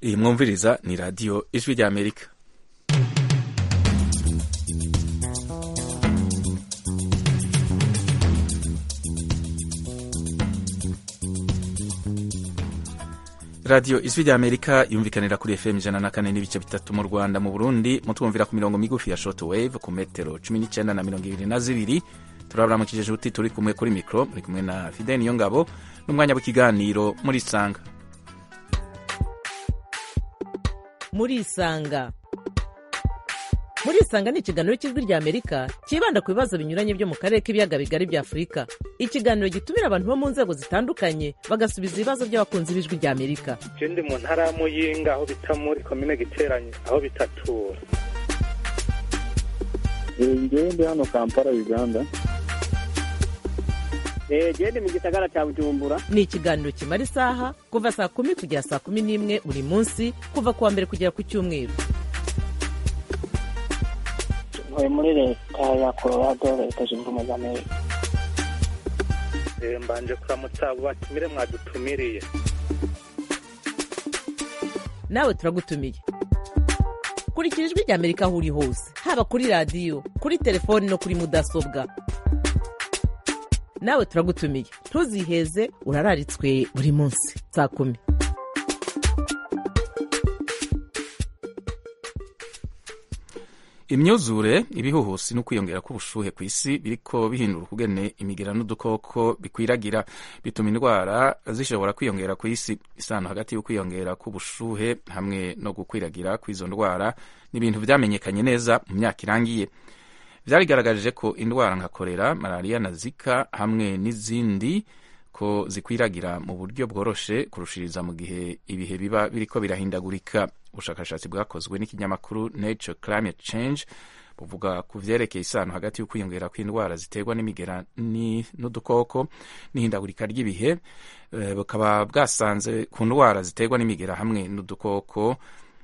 iyi mwumviriza ni radiyo ijwi rya amerika radiyo ijwi rya amerika yumvikanira kuri fm ijana na kane n'ibice bitatu mu rwanda mu burundi mutwumvira ku mirongo migufi ya short wave ku metero cumi n'icyenda na mirongo ibiri na zibiri turabaramukije juti turi kumwe kuri mikoro muri kumwe na fide niyo ngabo n'umwanya w'ikiganiro muri isanga muri isanga muri isanga ni ikiganiro cy'ijwi rya amerika cyibanda ku bibazo binyuranye byo mu karere k'ibiyaga bigari bya afurika ikiganiro gitumira abantu bo mu nzego zitandukanye bagasubiza ibibazo by'abakunzi b'ijwi rya amerika je ndi mu ntara ya muyinga aho bita muri komine giteranye aho bitatura ngewe ndi hano kampala uganda gende mu gisagara cya bujumbura ni ikiganiro kimara isaha kuva saa kumi kugera saa kumi n'imwe buri munsi kuva ku wa mbere kugera ku cyumweru ntuye muri leta ya colorado leta zunze ubumwe za amerika Eh, mbanje kuramutsa abo batumire mwadutumiriye nawe turagutumiye kurikira ijwi rya amerika aho uri hose haba kuri radiyo kuri telefoni no kuri mudasobwa nawe turagutumiye ntuziheze urararitswe buri munsi saa kumi imyuzure ibihuhusi no kwiyongera k'ubushuhe ku isi biriko bihindura ukugene imigera n'udukoko bikwiragira bituma indwara zishobora kwiyongera ku isi isano hagati y'ukwiyongera k'ubushuhe hamwe no gukwiragira kw'izo ndwara ni ibintu vyamenyekanye neza mu myaka irangiye vyarigaragaje ko indwara nka korera malariya na zika hamwe n'izindi ko zikwiragira mu buryo bworoshe kurushiriza mu gihe ibihe biba biriko birahindagurika ubushakashatsi bwakozwe n'ikinyamakuru nature climate change buvuga ku vyerekeye isano hagati y'ukwiyongera kw'indwara ziterwa n'imigera ni- n'udukoko n'ihindagurika ry'ibihe eh, bukaba bwasanze ku ndwara ziterwa n'imigera hamwe n'udukoko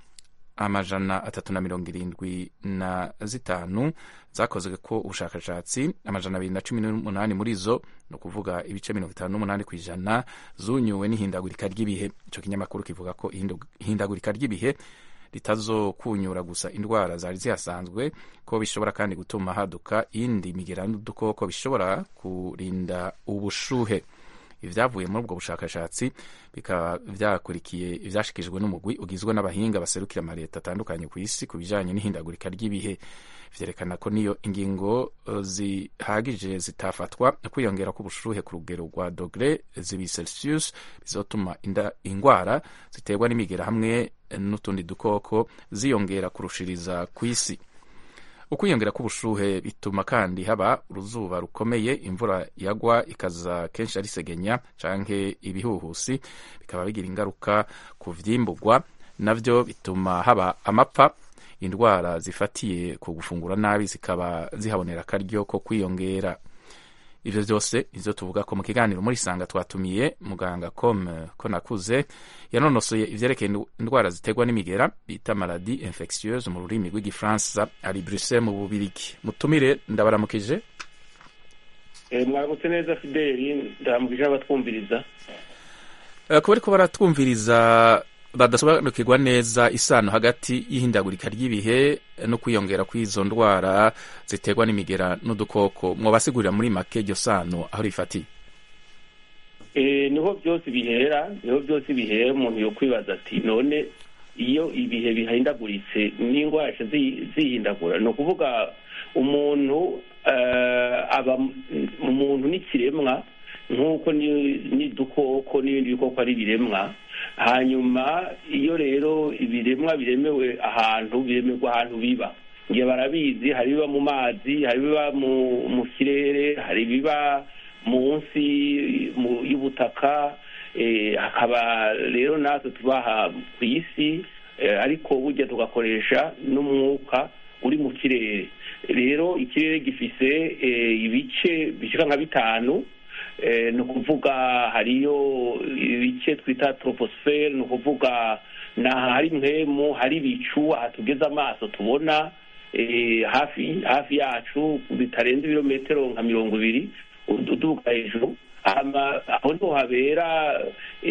amajana atatu na mirongo irindwi na zitanu zakozwe ko ubushakashatsi amajana abiri na cumi n'umunani muri zo ni ukuvuga ibice mirongo itanu n'umunani ku ijana zunyuwe n'ihindagurika ry'ibihe ico kinyamakuru kivuga ko ihindu- ihindagurika ry'ibihe ritazokunyura gusa indwara zari zihasanzwe ko bishobora kandi gutuma haduka iyindi migera n'udukoko bishobora kurinda ubushuhe ibyavuye muri ubwo bushakashatsi bikaba byakurikiye ibyashikijwe n'umugwi ugizwe n'abahinga baserukira amaleta atandukanye ku isi ku bijanye n'ihindagurika ry'ibihe vyerekana ko niyo ingingo eh, zihagije zitafatwa kwiyongera k'ubushuhe ku rugero rwa dogre zibi celsius bizotuma inda- ingwara ziterwa n'imigera hamwe n'utundi dukoko ziyongera kurushiriza ku isi ukwiyongera k'ubushuhe bituma kandi haba uruzuba rukomeye imvura yagwa ikaza kenshi ari segenya canke ibihuhusi bikaba bigira ingaruka ku vyimburwa navyo bituma haba amapfa indwara zifatiye ku gufungura nabi zikaba zihabonera akaryo ko kwiyongera ivyo vyose nivyo tuvuga ko mu kiganiro muri sanga twatumiye muganga com ko nakuze yanonosoye ivyerekeye indu- indwara ziterwa n'imigera bita maladi infectieuse mu rurimi rw'igifaransa ari bruxelles mu bubirigi mutumire ndabaramukije mwaramutse neza fideli ndaramukije abatwumviriza Eh, kuba ariko baratwumviriza badasobanukirwa neza isano hagati y'ihindagurika ry'ibihe no kwiyongera kw'izo ndwara ziterwa n'imigera n'udukoko mwobasigurira muri make iryo sano aho rifatiye Eh, niho byose bihera niho byose bihera umuntu yo kwibaza ati none iyo ibihe bihindaguritse n'indwara zica zi- zihindagura ni ukuvuga umuntu eh, aba umuntu n'ikiremwa nk'uko ni- n'udukoko n'ibindi bikoko ari ibiremwa hanyuma iyo rero ibiremwa biremewe ahantu biremerwa ahantu biba ngiye barabizi hari ibiba mu mazi hari ibiba mu mu kirere hari ibiba munsi mu- y'ubutaka eh, hakaba rero natwe tubaha ku isi eh, ariko burya tugakoresha n'umwuka uri mu kirere rero ikirere gifise eh, ibice bishika nka bitanu eh, ni ukuvuga hariyo ibice twita troposfere ni ukuvuga ni ahari mpemu hari ibicu aha tugeze amaso tubona eh, hafi hafi yacu bitarenze ibirometero nka mirongo ibiri uduga hejuru hama aho niho habera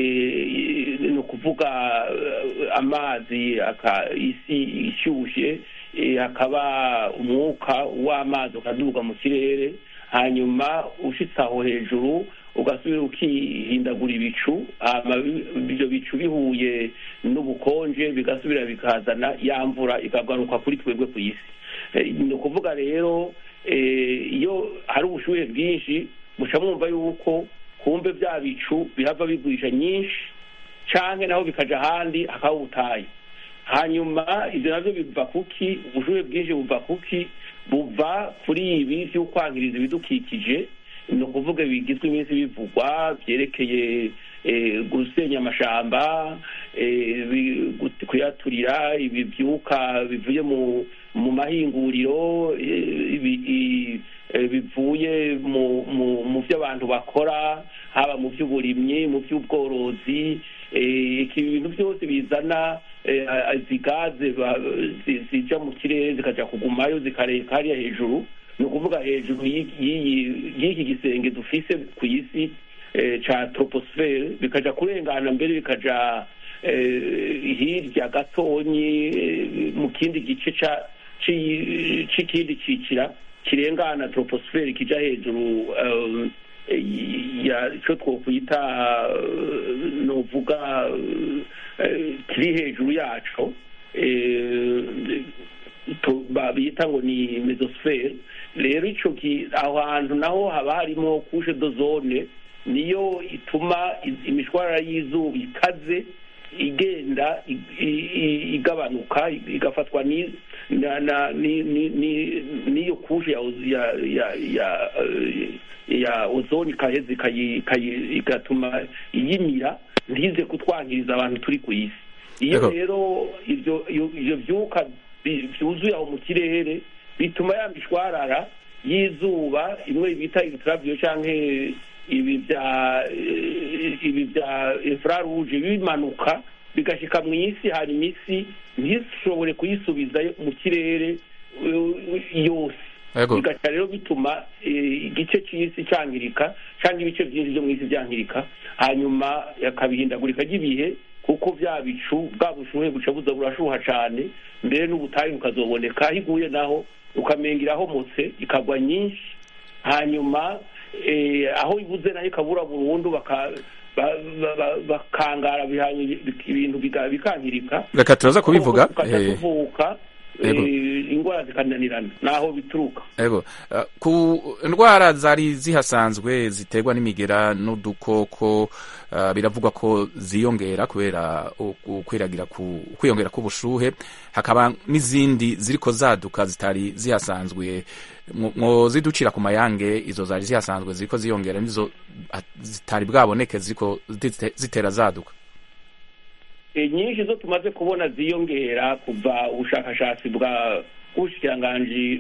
eh, ni ukuvuga eh, amazi aka- isi ishyushye eh, hakaba umwuka w'amazi ukaduga mu kirere hanyuma ushitse aho hejuru ugasubira ukihindagura ibicu hama bi- ibyo bicu bihuye n'ubukonje bigasubira bikazana ya mvura ikagaruka kuri twebwe ku isi Eh, ni ukuvuga rero eh, iyo hari ubushuhe bwinshi muca mwumva yuko kumbe bya bicu bihava bigurisha nyinshi canke naho bikaja ahandi hakaba ubutayu hanyuma ibyo navyo biva kuki ubushuhe bwinshi buva kuki buva kuri ibi vy'ukwankiriza ibidukikije ni ukuvuga bigizwe iminsi bivugwa vyerekeye eh, gusenya amashamba eh, bi- gut- kuyaturira ibi vyuka bivuye mu mu mahinguriro eh, ibi- i- eh, bivuye mu mu mu vyo abantu bakora haba mu vy'uburimyi mu vy'ubworozi eh, iki bintu byose bizana eh, izi gaze ba- zi- zija mu kirere zikaja kugumayo zikareka hariya hejuru ni ukuvuga hejuru y'i- y'iyi- y'iki gisenge dufise ku isi eh, ca troposfere bikaja kurengana mbere bikaja eh, hirya gatonyi eh, mu kindi gice ca ci- c'ikindi cicira kirengana troposfere kija hejuru um, ya icyo twokwita eh, novuga eh, kiri hejuru yaco eh, to- ba- bita ngo ni mesosfere rero ico ki- aho hantu naho haba harimo kushe dozone niyo ituma i- imishwarara y'izuba ikaze igenda i- i- i- igabanuka igafatwa ni- na- na- ni- ni- ni- n'iyo kushe ya oz- ya ya ya eh, ya ozone ikaheza ikayi- ikayi- igatuma iyimira ntize kutwangiriza abantu turi ku isi iyo Yego. rero ivyo iyo- ivyo vyuka bi- vyuzuye aho mu kirere bituma ya mishwarara y'izuba imwe bita ultraviolet canke ibi bya eh, ibi bya infrarouge bimanuka bigashika mu isi hanyuma isi ntishobore kuyisubiza mu kirere eh, yose Yego. bigaca rero bituma eh, igice c'isi cangirika canke ibice vyinshi vyo mw'isi vyangirika hanyuma akabihindagurika ry'ibihe kuko vya bicu bwa bushuhe buca buza burashuha cane mbere n'ubutayu bukazoboneka aho iguye naho ukamenga irahomotse ikagwa nyinshi hanyuma eh, aho ibuze nayo ikabura burundu baka- ba- ba- ba- bakangara biha- ibintu biga- bikankirika reka turaza kubivuga tukaja eh, tuvuka Yego. eh, ingwara zikananirana naho bituruka Ego, uh, ku ndwara zari zihasanzwe ziterwa n'imigera n'udukoko uh, biravugwa ko ziyongera kubera ukwiragira ku kwiyongera k'ubushuhe hakaba n'izindi ziriko zaduka zitari zihasanzwe Mwo- mwoziducira ku mayange izo zari zihasanzwe ziriko ziyongera nizo ah, zitari bwaboneke ziriko zite- zitera zaduka Eh, nyinshi zo tumaze kubona ziyongera kuva ubushakashatsi bwa bw'ubushikiranganji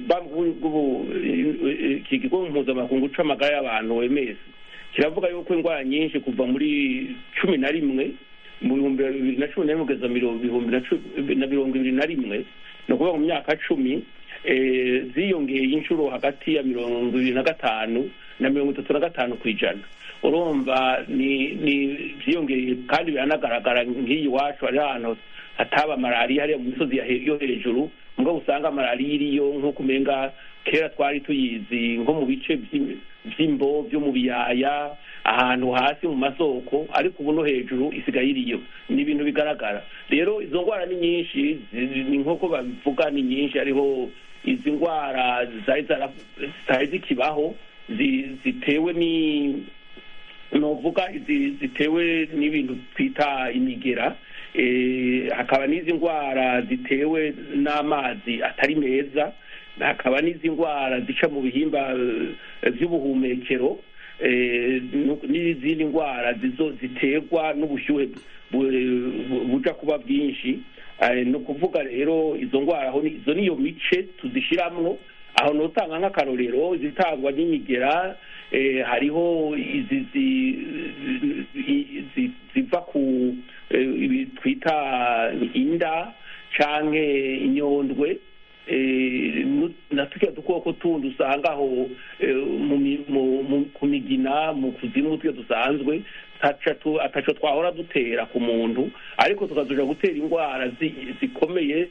ikigo mpuzamakungu c'amagara y'abantu OMS kiravuga yuko indwara nyinshi kuva muri cumi na rimwe mu bihumbi bibiri na cumi na rimwe kugeza miro- bihumbi na cu- na mirongo ibiri na rimwe ni ukuvuga mu myaka cumi eh, ziyongeye inshuro hagati ya mirongo ibiri na gatanu na mirongo itatu na gatanu ku ijana urumva ni ni byiyongeye kandi biranagaragara nk'iyi iwacu hari ahantu hataba malariya hariya mu misozi ya he- yo hejuru mbwo usanga malariya iriyo nk'uko umenga kera twari tuyizi nko mu bice vy'im- vy'imbo vyo mu biyaya ahantu hasi mu masoko ariko ubu no hejuru isigaye iriyo ni ibintu bigaragara rero izo ndwara ni nyinshi zi- ni nk'uko babivuga ni nyinshi hariho izi ndwara zari zara- zitari zikibaho zi- zitewe ni novuga izi zitewe n'ibintu twita imigera eh, hakaba n'izi ndwara zitewe n'amazi atari meza hakaba n'izi ndwara zica mu bihimba eh, vy'ubuhumekero eh, nu- n'izindi ndwara zizo ziterwa n'ubushyuhe bu- bu- buja kuba bwinshi Eh, ni ukuvuga rero izo ndwara aho ni- izo niyo mice tuzishiramwo aho notanga nk'akarorero izitangwa n'imigera eh, hariho izi zi- i- zi- ziva ku eh, ibi twita inda canke inyondwe eh, nu- na turya dukoko tundi usanga aho eh, mu mi- mu- mu- ku migera migina mu kuzimu twe dusanzwe ataco twahora dutera ku muntu ariko tukazoja gutera indwara zikomeye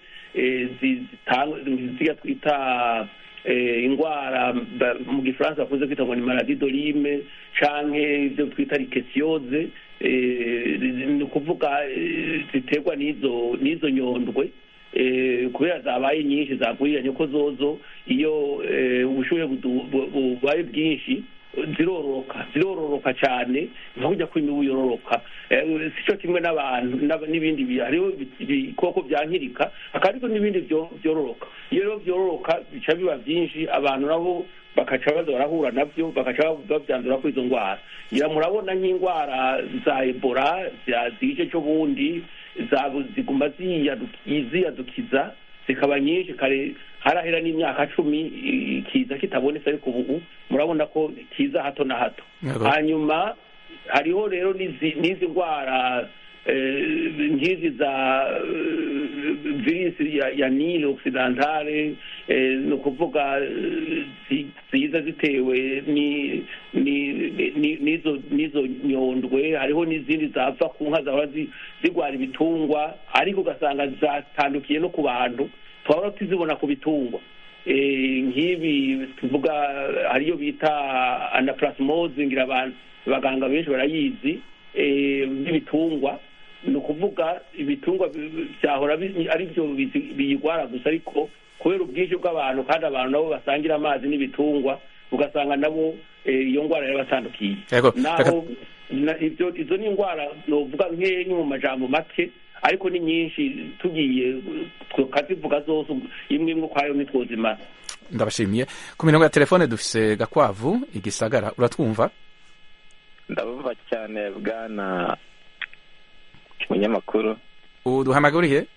ziga twita indwara mu gifaransa bakunze kwita ngo ni maladi dorime canke ibyo twita rikesiyoze ni ukuvuga ziterwa n'izo n'izo nyondwe kubera zabaye nyinshi zaguriranye ko zozo iyo ubushuhe bubaye bwinshi zirororoka zirororoka cyane nka kujya kw'imibu yororoka si cyo kimwe n'abantu n'ibindi hariho ibikoko byankirika hakaba ariko n'ibindi byororoka iyo rero byororoka bica biba byinshi abantu nabo bakaca baza barahura nabyo bakaca babyandura kuri izo ndwara ngira murabona nk'indwara za ebola zije cyo bundi ziguma ziyadukiza zikaba nyinshi kare harahera n'imyaka cumi kiza kitabonetse ariko ubu murabona ko kiza hato na hato hanyuma hariho rero n'izi ndwara nk'izi za virisi ya nile occidentale ni ukuvuga ziza zitewe n'izo nyondwe hariho n'izindi zapfa ku nka zahora zigwara ibitungwa ariko ugasanga zatandukiye no ku bantu twahora tuzibona ku bitungwa nk'ibi tuvuga hariyo bita anaplasmose ngira abaganga benshi barayizi n'ibitungwa ni ukuvuga ibitungwa byahora ari byo biyigwara gusa ariko kubera ubwinshi bw'abantu kandi abantu nabo basangira amazi n'ibitungwa ugasanga nabo iyo ndwara yarabatandukiye naho izo ni indwara novuga nkeya mu majambo make ariko ni nyinshi tugiye tukazivuga zose imwe imwe ukwayo ntitwuzimara ndabashimiye ku mirongo ya telefone dufise gakwavu igisagara uratwumva ndabumva cyane bwana munyamakuru uduhamagariye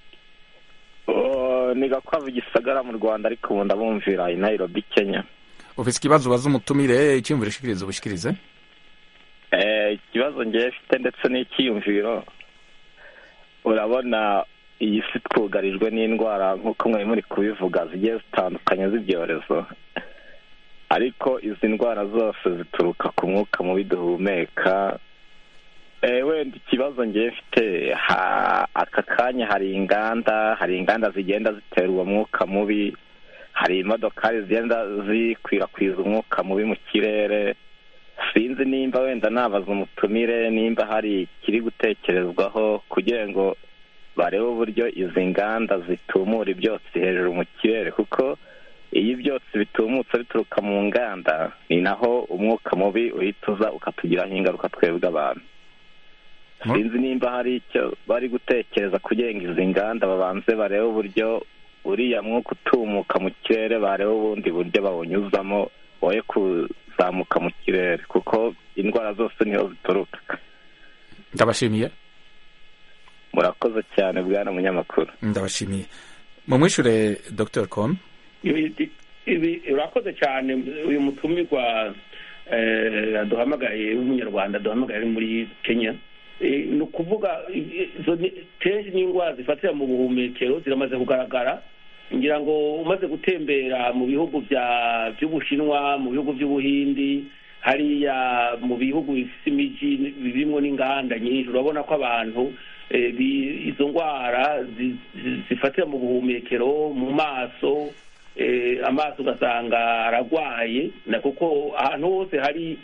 ni gakwavu igisagara mu rwanda ariko ubu ndabumvira i nairobi kenya ufite ikibazo ubaza umutumire icyiyumviro ushikiriza ubushyikirize ikibazo ngewe mfite ndetse n'icyiyumviro urabona iyi si twugarijwe n'indwara nk'uko mwari muri kubivuga zigiye zitandukanye z'ibyorezo ariko izi ndwara zose zituruka ku mwuka mubi duhumeka wenda ikibazo ngewe mfite aka kanya hari inganda hari inganda zigenda zitera uwo mwuka mubi hari imodokari zigenda zikwirakwiza umwuka mubi mu kirere sinzi nimba wenda nabaza umutumire nimba hari ikiri gutekerezwaho kugira ngo barebe uburyo izi nganda zitumura ibyotsi hejuru mu kirere kuko iyo ibyotsi bitumutse bituruka mu nganda ni naho umwuka mubi uhita uza ukatugiraho ingaruka twebwe abantu sinzi nimba hari icyo bari gutekereza kugira ngo izi nganda babanze barebe uburyo uriya mwuka utumuka mu kirere barebe ubundi buryo bawunyuzamo woye kuzamuka mu kirere kuko indwara zose niho zituruka ndabashimiye murakoze cyane bwana munyamakuru ndabashimiye mumwishure dr com urakoze cyane uyu mutumirwa duhamagaye w'umunyarwanda duhamagaye ari muri kenya ni ukuvuga kenshi n'indwara zifatira mu buhumekero ziramaze kugaragara ngira ngo umaze gutembera mu bihugu by'ubushinwa mu bihugu by'ubuhindi hariya mu bihugu bifite imijyi birimo n'inganda nyinshi urabona ko abantu izo ndwara zifatira mu buhumekero mu maso amaso ugasanga aragwaye kuko ahantu hose hari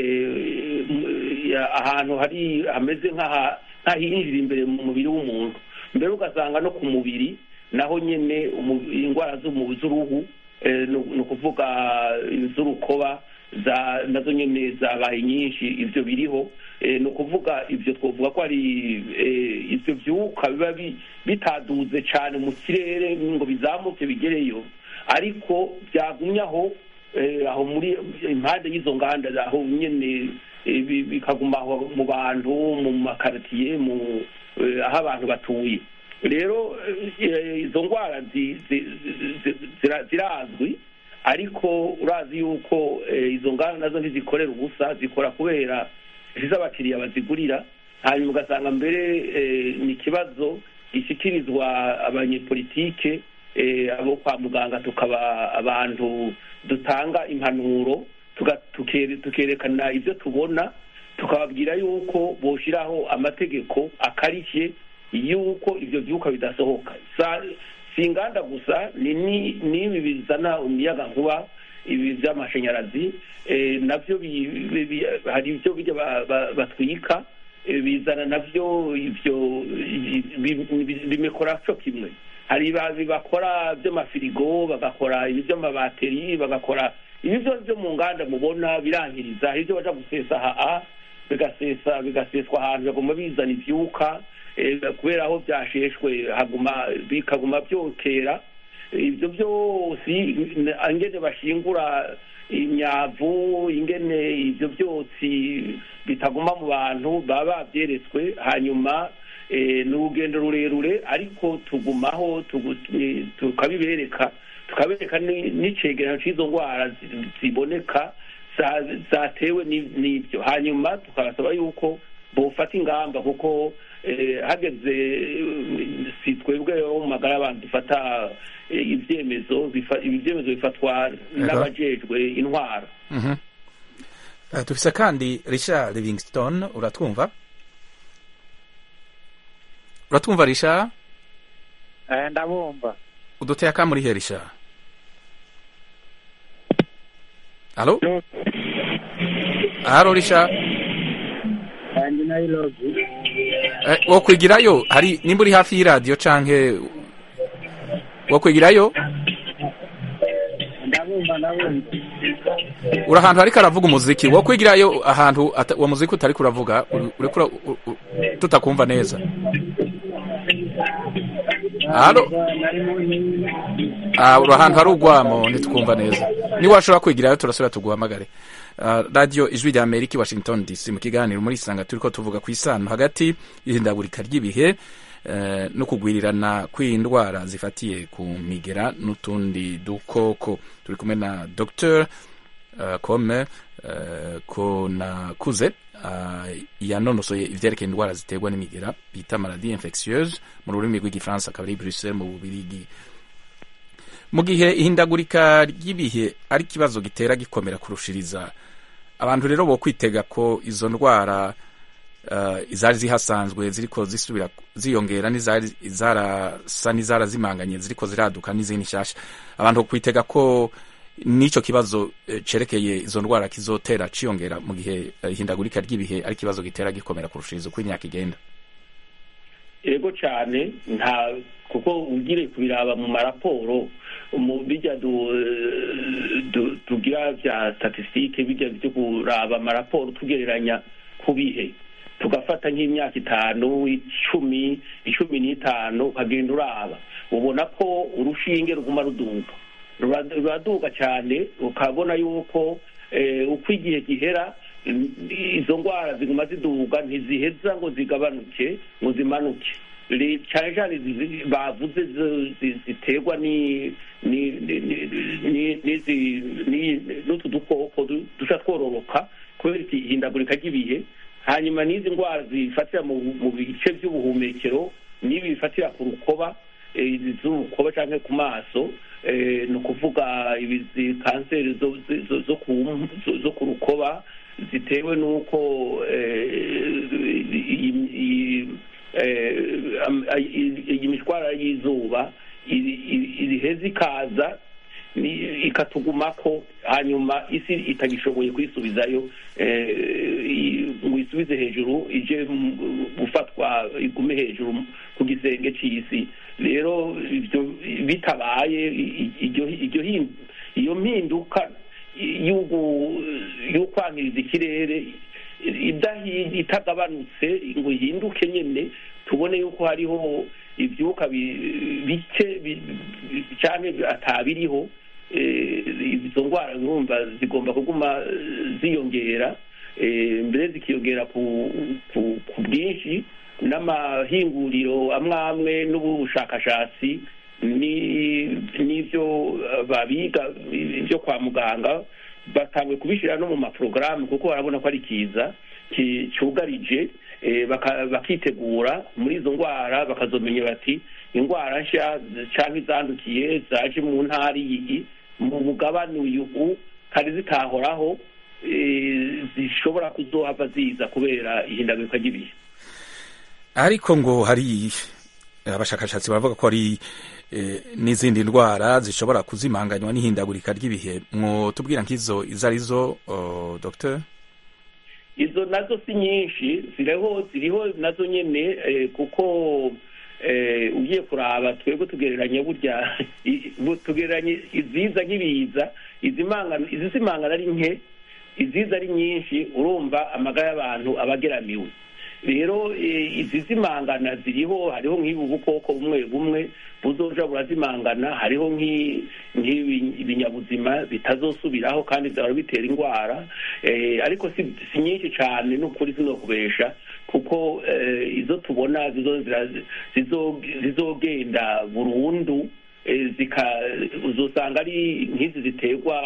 ahantu hari hameze nk'ahinjira imbere mu mubiri w'umuntu mbere ugasanga no ku mubiri naho nyine indwara z'uruhu ni ukuvuga iz'urukoba nazo nyine zabaye nyinshi ibyo biriho ni ukuvuga ibyo twavuga ko ari ibyo byuka biba bitaduze cyane mu kirere ngo bizamuke bigereyo ariko byagumye aho aho muri impande y'izo nganda aho nyine bikaguma mu bantu mu makaritiye aho abantu batuye rero izo ndwara zirazwi ariko urazi yuko izo nganda nazo ntizikorera ubusa zikora kubera iz'abakiriya bazigurira hanyuma ugasanga mbere ni ikibazo gishyikirizwa abanyepolitike abo kwa muganga tukaba abantu dutanga impanuro tuga- tukere- tukerekana ibyo tubona tukababwira yuko boshiraho amategeko akarishye yuko ibyo byuka bidasohoka Sa- si inganda gusa ni ni- n'ibi bizana umuyaga nkuba ibi by'amashanyarazi eh, nabyo bi- bi- bi- hari ibyo bijya ba- ba- batwika eh, bizana nabyo ibyo bi- bi- bimekora cyo kimwe hari ba- bakora by'amafirigo bagakora ibi by'amabateri bagakora ibi byose byo mu nganda mubona birangiriza hari ibyo baja gusesa aha bigasesa bigaseswa ahantu baguma bizana ivyuka eh, kubera aho byasheshwe haguma bikaguma byokera ibyo byose ingene bashingura imyavu ingene ibyo byotsi bitaguma mu bantu baba babyeretswe hanyuma eh, ni urugendo rurerure ariko tugumaho tugu- eh, tukabibereka tukabereka ni- n'icegeranyo cy'izo ndwara zi- ziboneka za- zatewe ni- n'ibyo hanyuma tukabasaba yuko bofata ingamba kuko eh, hageze eh, si twebwe bo mu magara y'abantu dufata eh, ibyemezo bifa- ibi byemezo bifatwa n'abajejwe intwara Mhm. Eh, dufise kandi richard livingston uratwumva uratwumva richard Eh, ndabumva uduteye akamurihe richard halo halo richard ndi nairobi Eh, wo kwigirayo hari nimba uri hafi y'iradiyo canke wo kwigirayo ndabumva ndabumva uri ahantu hariko aravuga umuziki wo kwigirayo ahantu ata- uwo muziki utariko uravuga uri- uriko ura- u- u- tutakumva neza halo nari mu Ah, uri ahantu hari urwamo ntitukumva neza niba washobora kwigirayo turasubira tuguhamagare Ah, radiyo ijwi rya amerika i washington dc mu kiganiro muri isanga turiko tuvuga ku isano hagati y'ihindagurika ry'ibihe eh, no kugwirirana kw'indwara zifatiye ku migera n'utundi dukoko turi kumwe na dr uh, kome uh, konakuze uh, yanonosoye ivyerekeye indwara ziterwa n'imigera bita maladie infectieuse mu rurimi rw'igifaransa akaba ari i bruxelles mu bubirigi mu gihe ihindagurika ry'ibihe ari ikibazo gitera gikomera kurushiriza abantu rero bo kwitega ko izo ndwara uh, izari zihasanzwe ziriko zisubira ziyongera n'izari zarasa n'izarazimanganye ziriko ziraduka n'izindi nshasha abantu bo kwitega ko n'ico kibazo eh, cerekeye izo ndwara kizotera ciyongera mu gihe eh, ihindagurika ry'ibihe ari ikibazo gitera gikomera kurushiriza uko imyaka igenda ego cyane nta kuko ugire kubiraba mu maraporo mu bijya du- du- tugira bya statistique bijya byo kuraba amaraporo tugereranya ku bihe tugafata nk'imyaka itanu icumi icumi n'itanu ukagenda uraba ubona ko urushinge ruguma ruduga Rura- ruraduga cyane ukabona yuko eh, uko igihe gihera izo ndwara ziguma ziduga ntiziheza ngo zigabanuke ngo zimanuke Ri- cyane cyane izi bavuze zi- zi- ziterwa ni- ni- ni- ni- ni- n'izi- ni- n'utu dukoko du- duca twororoka kubera ihindagurika ry'ibihe hanyuma n'izi ndwara zifatira mu mu bice by'ubuhumekero n'ibi bifatira ku rukoba eh, izi z'urukoba cyangwa ku maso eh, ni ukuvuga izi kanseri zo- zo- zo ku- zo- zo ku rukoba zitewe n'uko eh, iyi- iyi- eh, am- iyi iyi mishwara y'izuba iri- iri- iriheza ikaza ni- ikatugumako hanyuma isi itagishoboye kwisubizayo eh, i- ngo isubize hejuru ije mu- gufatwa igume hejuru ku gisenge cy'isi rero ibyo bitabaye i- i- iryo iryo hin- iyo mpinduka y'ugu- y'ukwangiriza ikirere idahi- itagabanutse ngo ihinduke nyine tubone yuko hariho ibyuka bi- bike bi- bi- cyane atabiriho eh, izo ndwara urumva zigomba kuguma eh, ziyongera eh, mbere zikiyongera ku ku- ku bwinshi n'amahinguriro amwe amwe n'ubushakashatsi ni- n'ibyo eh, babiga byo kwa muganga batanguye kubishyira no mu maporogaramu kuko barabona ko ari kiza ki- cyugarije eh, baka- bakitegura muri izo ndwara bakazomenya bati indwara nshya cyangwa izandukiye zaje mu ntara iyi mu mugabane uyu kandi zitahoraho eh, zishobora kuzohava ziza kubera ihindagurika ry'ibihe ariko ngo hari abashakashatsi baravuga ko hari eh, n'izindi ndwara zishobora kuzimanganywa n'ihindagurika ry'ibihe mwotubwira nk'izo izo arizo oh, docteur izo nazo si nyinshi ziriho ziriho nazo nyene eh, kuko eh, ugiye kuraba twebwe tugereranya burya i- bu- tugereranya iziza nk'ibiza izimangana izizimangana ari nke iziza ari nyinshi urumva amagara y'abantu aba ageramiwe rero eh, izizimangana ziriho hariho nk'ibu bukoko bumwe bumwe buzoja burazimangana hariho nk'i- nk'ibi- ibinyabuzima bitazosubiraho kandi byahora bitera indwara eh, ariko si si nyinshi cyane n'ukuri sinokubesha kuko eh, izo tubona zizo- zira- zizo- zizogenda burundu eh, zika uzosanga ari nk'izi ziterwa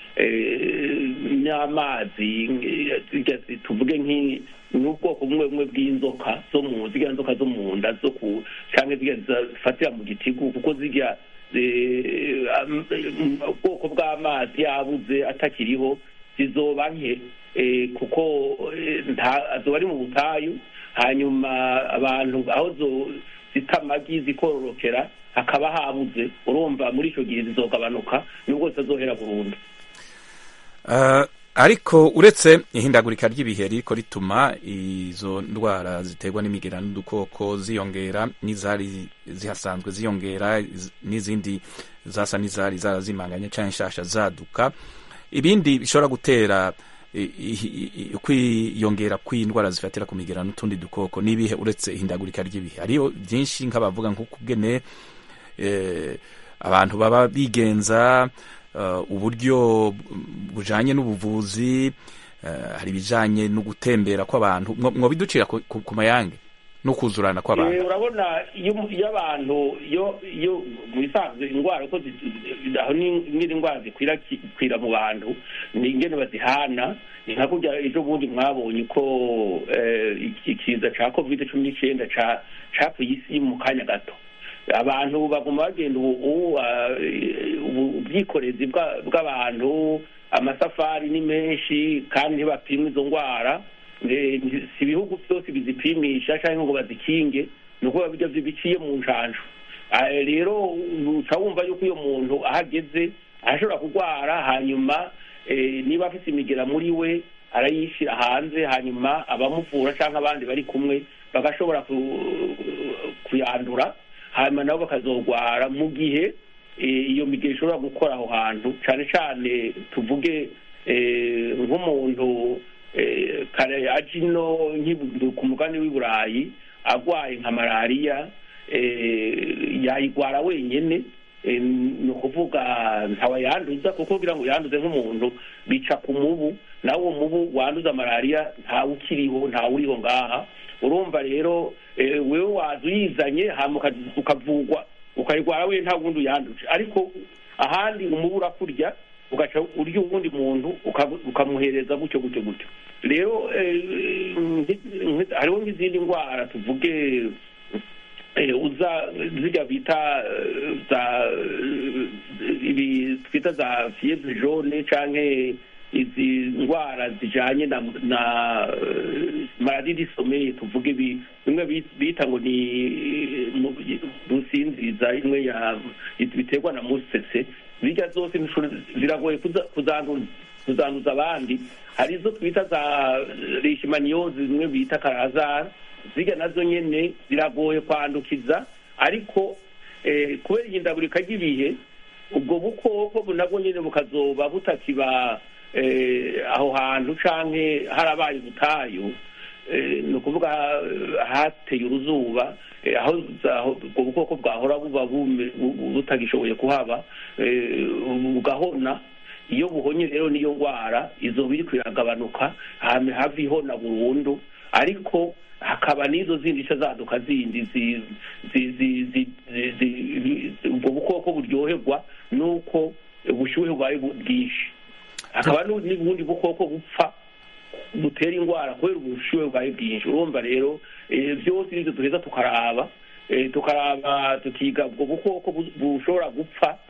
eh, n'amazi eh, zirya zi- tuvuge nk'i- n'ubwoko bumwe bumwe bw'inzoka zo mu zirya nzoka zo mu nda zo ku cyangwa zirya zifatira mu gitigu kuko zirya eh, am- mm, ubwoko bw'amazi yabuze atakiriho zizoba nke eh, kuko eh, nta azoba ari mu butayu hanyuma abantu aho zo zita amagi zikororokera hakaba habuze urumva muri icyo gihe zizogabanuka nubwo zitazohera burundu Uh, ariko uretse ihindagurika ry'ibihe ririko rituma izo ndwara ziterwa n'imigera n'udukoko ziyongera n'izari zihasanzwe ziyongera iz- n'izindi zasa n'izari zarazimanganye canke nshasha zaduka ibindi bishobora gutera i- i- i- kwiyongera kw'indwara zifatira ku migera n'utundi dukoko n'ibihe uretse ihindagurika ry'ibihe hariho byinshi nk'abavuga nk'ukugene eh, abantu baba bigenza uh, uburyo bujanye n'ubuvuzi uh, hari ibijanye no gutembera kw'abantu mwo mwo biducira ku, ku, ku mayange no kuzurana Eh, kw'abantu urabona iyo iyo abantu iyo iyo mu bisanzwe indwara ko zi- aho ni- n'iri ndwara zikwirakwira mu bantu ni ingene bazihana ni nka kurya ejo bundi mwabonye ko eh, iki- ikiza ca covid cumi n'icyenda ca capfuye isi mu kanya gato abantu baguma bagenda ubu ubu, ah, ubu- ubwikorezi bwa- bw'abantu amasafari ni menshi kandi ntibapimwa izo ndwara Eh, si ibihugu byose bizipimisha cyangwa ngo bazikinge ni ukuvuga bijya biciye mu njanjo Ah, rero uca wumva yuko iyo muntu ahageze arashobora kurwara hanyuma eh, niba afite imigera muri we arayishyira hanze hanyuma abamuvura cyangwa abandi bari kumwe bagashobora ku- kuyandura hanyuma nabo bakazogwara mu gihe eh, iyo migera ishobora gukora aho hantu cyane cyane tuvuge eh, nk'umuntu eh, kare aje ino nk'ibu- ku mugani w'i burayi agwaye nka malariya eh, yayigwara wenyene eh, ni ukuvuga ntawayanduza kuko kugira ngo yanduze nk'umuntu bica ku mubu nawe uwo mubu wanduza malariya ntawe ukiriho ntawe uriho ngaha urumva rero eh, wewe waza uyizanye hama uka- ukavugwa ukayigwara we nta wundi uyanduje ariko ahandi umubu urakurya ugaca urya uwundi muntu ukabu- ukamuhereza gutyo gutyo gutyo rero eh, nki- nki- hariho nk'izindi ndwara tuvuge eh, uza zirya bita eh, za eh, ibi twita za fievre jaune canke izi ndwara zijanye na na eh, maladie du sommeil tuvuge ibi bimwe bi- bita ngo ni mu- rusinziriza imwe ya biterwa na musese zirya zose nishobora- ziragoye kuza- kuzanduza kuzanduza abandi hari izo twita za leishmaniyozi zimwe bita karazara zirya nazo nyene ziragoye kwandukiza ariko eh, kubera ihindagurika ry'ibihe ubwo bukoko bu- nabwo nyene bukazoba butakiba eh, aho hantu canke harabaye ubutayu eh, ni ukuvuga eh, hateye uruzuba eh, aho aho ubwo bukoko bwahora buba bume- bu- bu- butagishoboye kuhaba eh, bugahona iyo buhonye rero niyo ndwara izo biri kwiragabanuka hame hava ihona burundu ariko hakaba n'izo zindi nshya zaduka zindi zi- zi- zi- zi- zi- zi- ubwo bukoko buryoherwa n'uko ubushyuhe bubaye bu- bwinshi hakaba n'u- n'ubundi bukoko bupfa butera indwara kubera ubushyuhe bwawe bwinshi urumva rero eh, byose nibyo duheza tukaraba eh, tukaraba tukiga ubwo bukoko bu- bushobora gupfa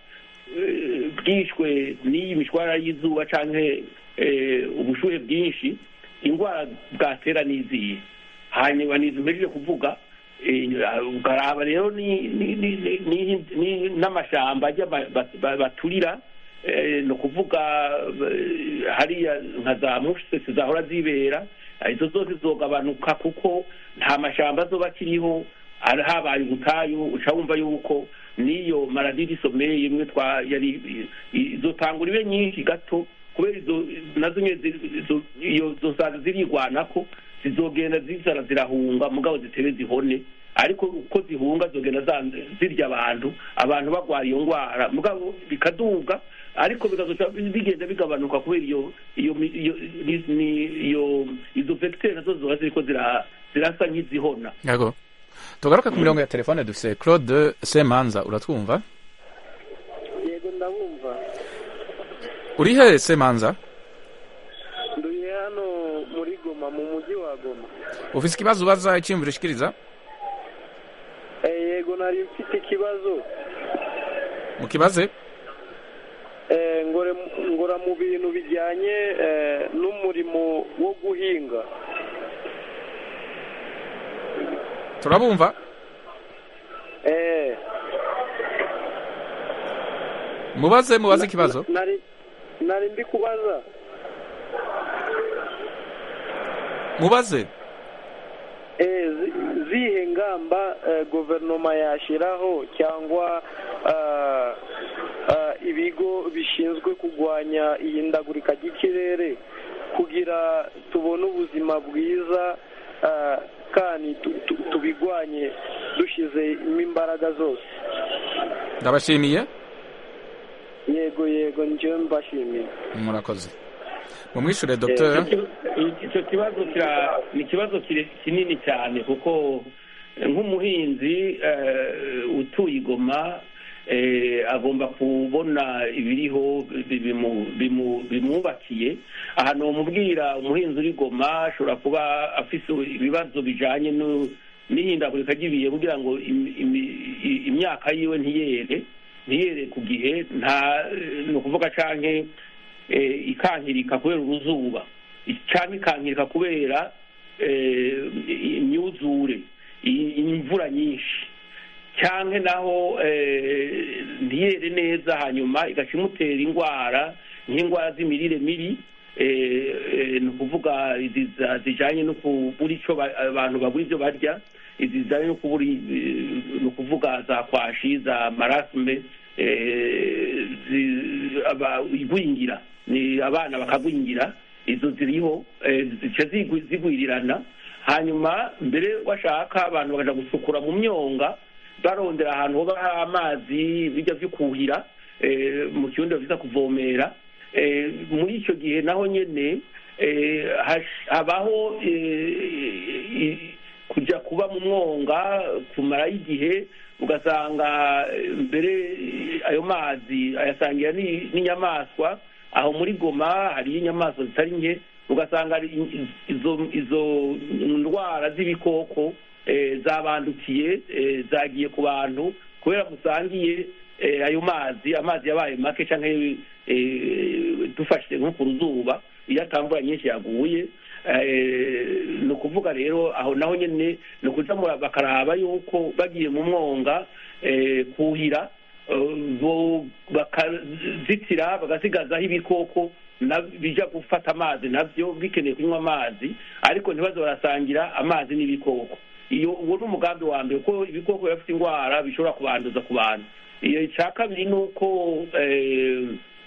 eh, bwishwe n'iyi mishwara y'izuba canke eh, ubushuhe bwinshi indwara bwatera n'iziye hanyuma nizo mpejeje kuvuga eh, ukaraba rero ni- ni- ni- ni- ni- ni- n'amashamba ajya ba- ba- ba- baturira eh, ni ukuvuga eh, hariya nka za mushese zahora zibera eh, izo zose zogabanuka kuko nta mashamba azoba akiriho ari habaye ubutayu uca wumva yuko n'iyo maradiri someye imwe twa yari izotangura ibe nyinshi gato kubera izo nazo nyine zi- izo- iyo zosaza zirigwanako zizogenda zizara zirahunga mugabo zitebe zihone ariko uko zihunga zogenda za- zirya abantu abantu bagwara iyo ndwara mugabo bikaduga ariko bikazoca bigenda bigabanuka kubera iyo iyo mi- iyo ni- ni- iyo izo vecteur nazo zoba ziriko zira- zirasa nk'izihona yego tugaruke ku mirongo ya telefone dufise claude semanza uratwumva yego ndabumva uri he semanza nduye hano muri goma mu mujyi wa goma ufise ikibazo ubaza icyiyumviro ushikiriza Eh, yego nari mfite ikibazo mukibaze Eh, ngore ngora mu bintu bijyanye eh, n'umurimo wo guhinga turabumva Eh, mubaze mubaze ikibazo nari nari ndi kubaza mubaze eh, zi- zihe ngamba eh, guverinoma yashyiraho cyangwa ah, ah, ibigo bishinzwe kurwanya ihindagurika ry'ikirere kugira tubone ubuzima bwiza ah, kandi tu- tu- tubigwanye dushyizemo imbaraga zose ndabashimiye yego yego njyewe mbashimiye murakoze mumwishure Eh, docteur icyo ki- icyo kibazo kira- ni ikibazo kire- kinini cyane kuko eh, nk'umuhinzi eh, utuye igoma eh, agomba kubona ibiriho bi- bimu- bimu- bimwubakiye aha nomubwira umuhinzi uri goma ashobora kuba afise ibibazo bijanye nu- n'ihindagurika ry'ibihe kugira ngo im- imi- i- imyaka yiwe ntiyere ntiyere ku gihe nta ni ukuvuga canke eh, ikankirika kubera uruzuba cyangwa ikankirika kubera eh, imyuzure i- imvura nyinshi cyangwa naho eh, ntiyere neza hanyuma igaca imutera indwara nk'indwara z'imirire mibi eh, eh, ni ukuvuga izi za- zijanye no kubura icyo ba- abantu babura ibyo barya izi zijanye no kubura i- ni ukuvuga za kwashi za marasme eh, zi- aba- igwingira ni abana bakagwingira izo ziriho eh, zica zigwi- zigwirirana hanyuma mbere washaka abantu bakaja gusukura mu myonga barondera ahantu hoba hari amazi bijya vyo kuhira eh, mu kirundi bavyita kuvomera eh, muri icyo gihe naho nyene eh, hash- habaho eh, i- kuja kuba mu mwonga kumarayo igihe ugasanga eh, mbere eh, ayo mazi ayasangira ni- n'inyamaswa aho muri goma hariyo inyamaswa zitari nke ugasanga ari in- izo izo ndwara z'ibikoko eh, zabandukiye eh, zagiye ku bantu kubera musangiye eh, ayo mazi amazi yabaye make canke eh, dufashe nko ku ruzuba iyo atamvura nyinshi yaguye eh, ni ukuvuga rero aho naho nyene ni ukuja mura- bakaraba yuko bagiye mu mwonga eh, kuhira eh, bo- bakazitira bagasigazaho ibikoko na- bija gufata amazi navyo bikeneye kunywa amazi ariko ntibaze barasangira amazi n'ibikoko iyo uwo ni umugambi wa mbere kuko ibikoko biba bifite indwara bishobora kubanduza ku bantu iyo icya kabiri ni uko eh,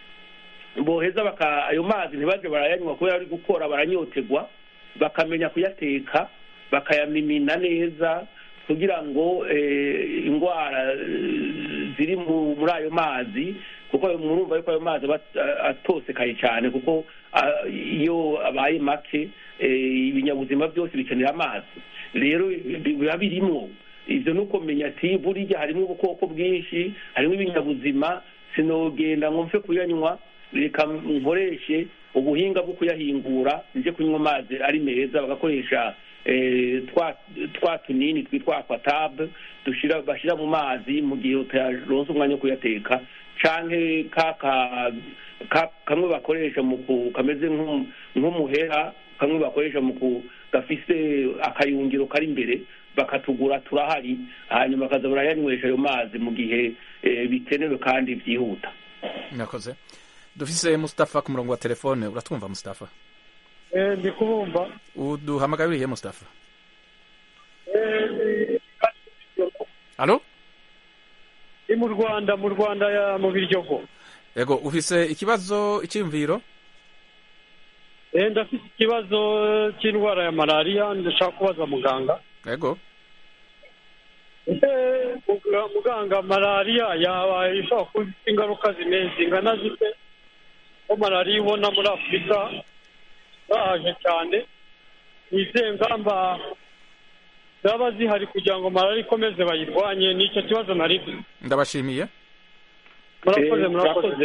boheza baka ayo mazi ntibaje barayanywa kubera ari gukora baranyotegwa bakamenya kuyateka bakayamimina neza kugira ngo eh, indwara eh, ziri mu- muri ayo mazi kuko murumva yuko ayo mazi aba a- atosekaye cyane kuko ah, iyo abaye make eh, ibinyabuzima byose bikenera amazi rero bi- biba birimwo ivyo ni ukumenya ati buriya harimo ubukoko bwinshi harimo ibinyabuzima sinogenda ngo mfe kuyanywa reka nkoreshe ubuhinga bwo kuyahingura nje kunywa amazi ari meza bagakoresha eh, twa twa tunini twitwa aquatab dushira bashira mu mazi mu gihe utaronse umwanya wo kuyateka canke kaka ka- kamwe bakoresha mu ku kameze nk'u- nk'umuhera kamwe bakoresha mu ku gafise akayungiro kari imbere bakatugura turahari hanyuma bakaza barayanywesha ayo mazi mu gihe eh, bikenewe kandi byihuta mwakoze dufise mustafa ku murongo wa telefone uratwumva mustafa ndi kubumva uduhamagaye urihe mustafa alo ni mu rwanda mu rwanda ya- mu biryogo ego ufise ikibazo icyiyumviro Eh, ndafite ikibazo cy'indwara ya malariya ndashaka kubaza muganga ego ese muga- muganga malariya yaba ishobora kuba ifite ingaruka zimeze zingana zite ko malariya ibona muri afurika zahaje cyane ni izihe ngamba zaba zihari kugira ngo malariya ikomeze bayirwanye ni icyo kibazo nari mfite ndabashimiye murakoze Eh, murakoze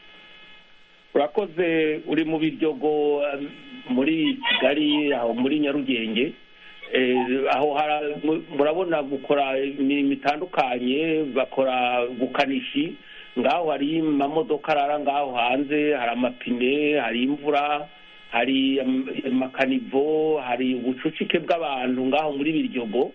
urakoze uri mu biryogo um, muri kigali aho muri nyarugenge Eh, aho hara- mu- murabona gukora imirimo itandukanye bakora gukanishi ngaho hari amamodoka arara ngaho hanze hari amapine hari imvura hari am- amakanivo hari ubucucike bw'abantu ngaho muri biryogo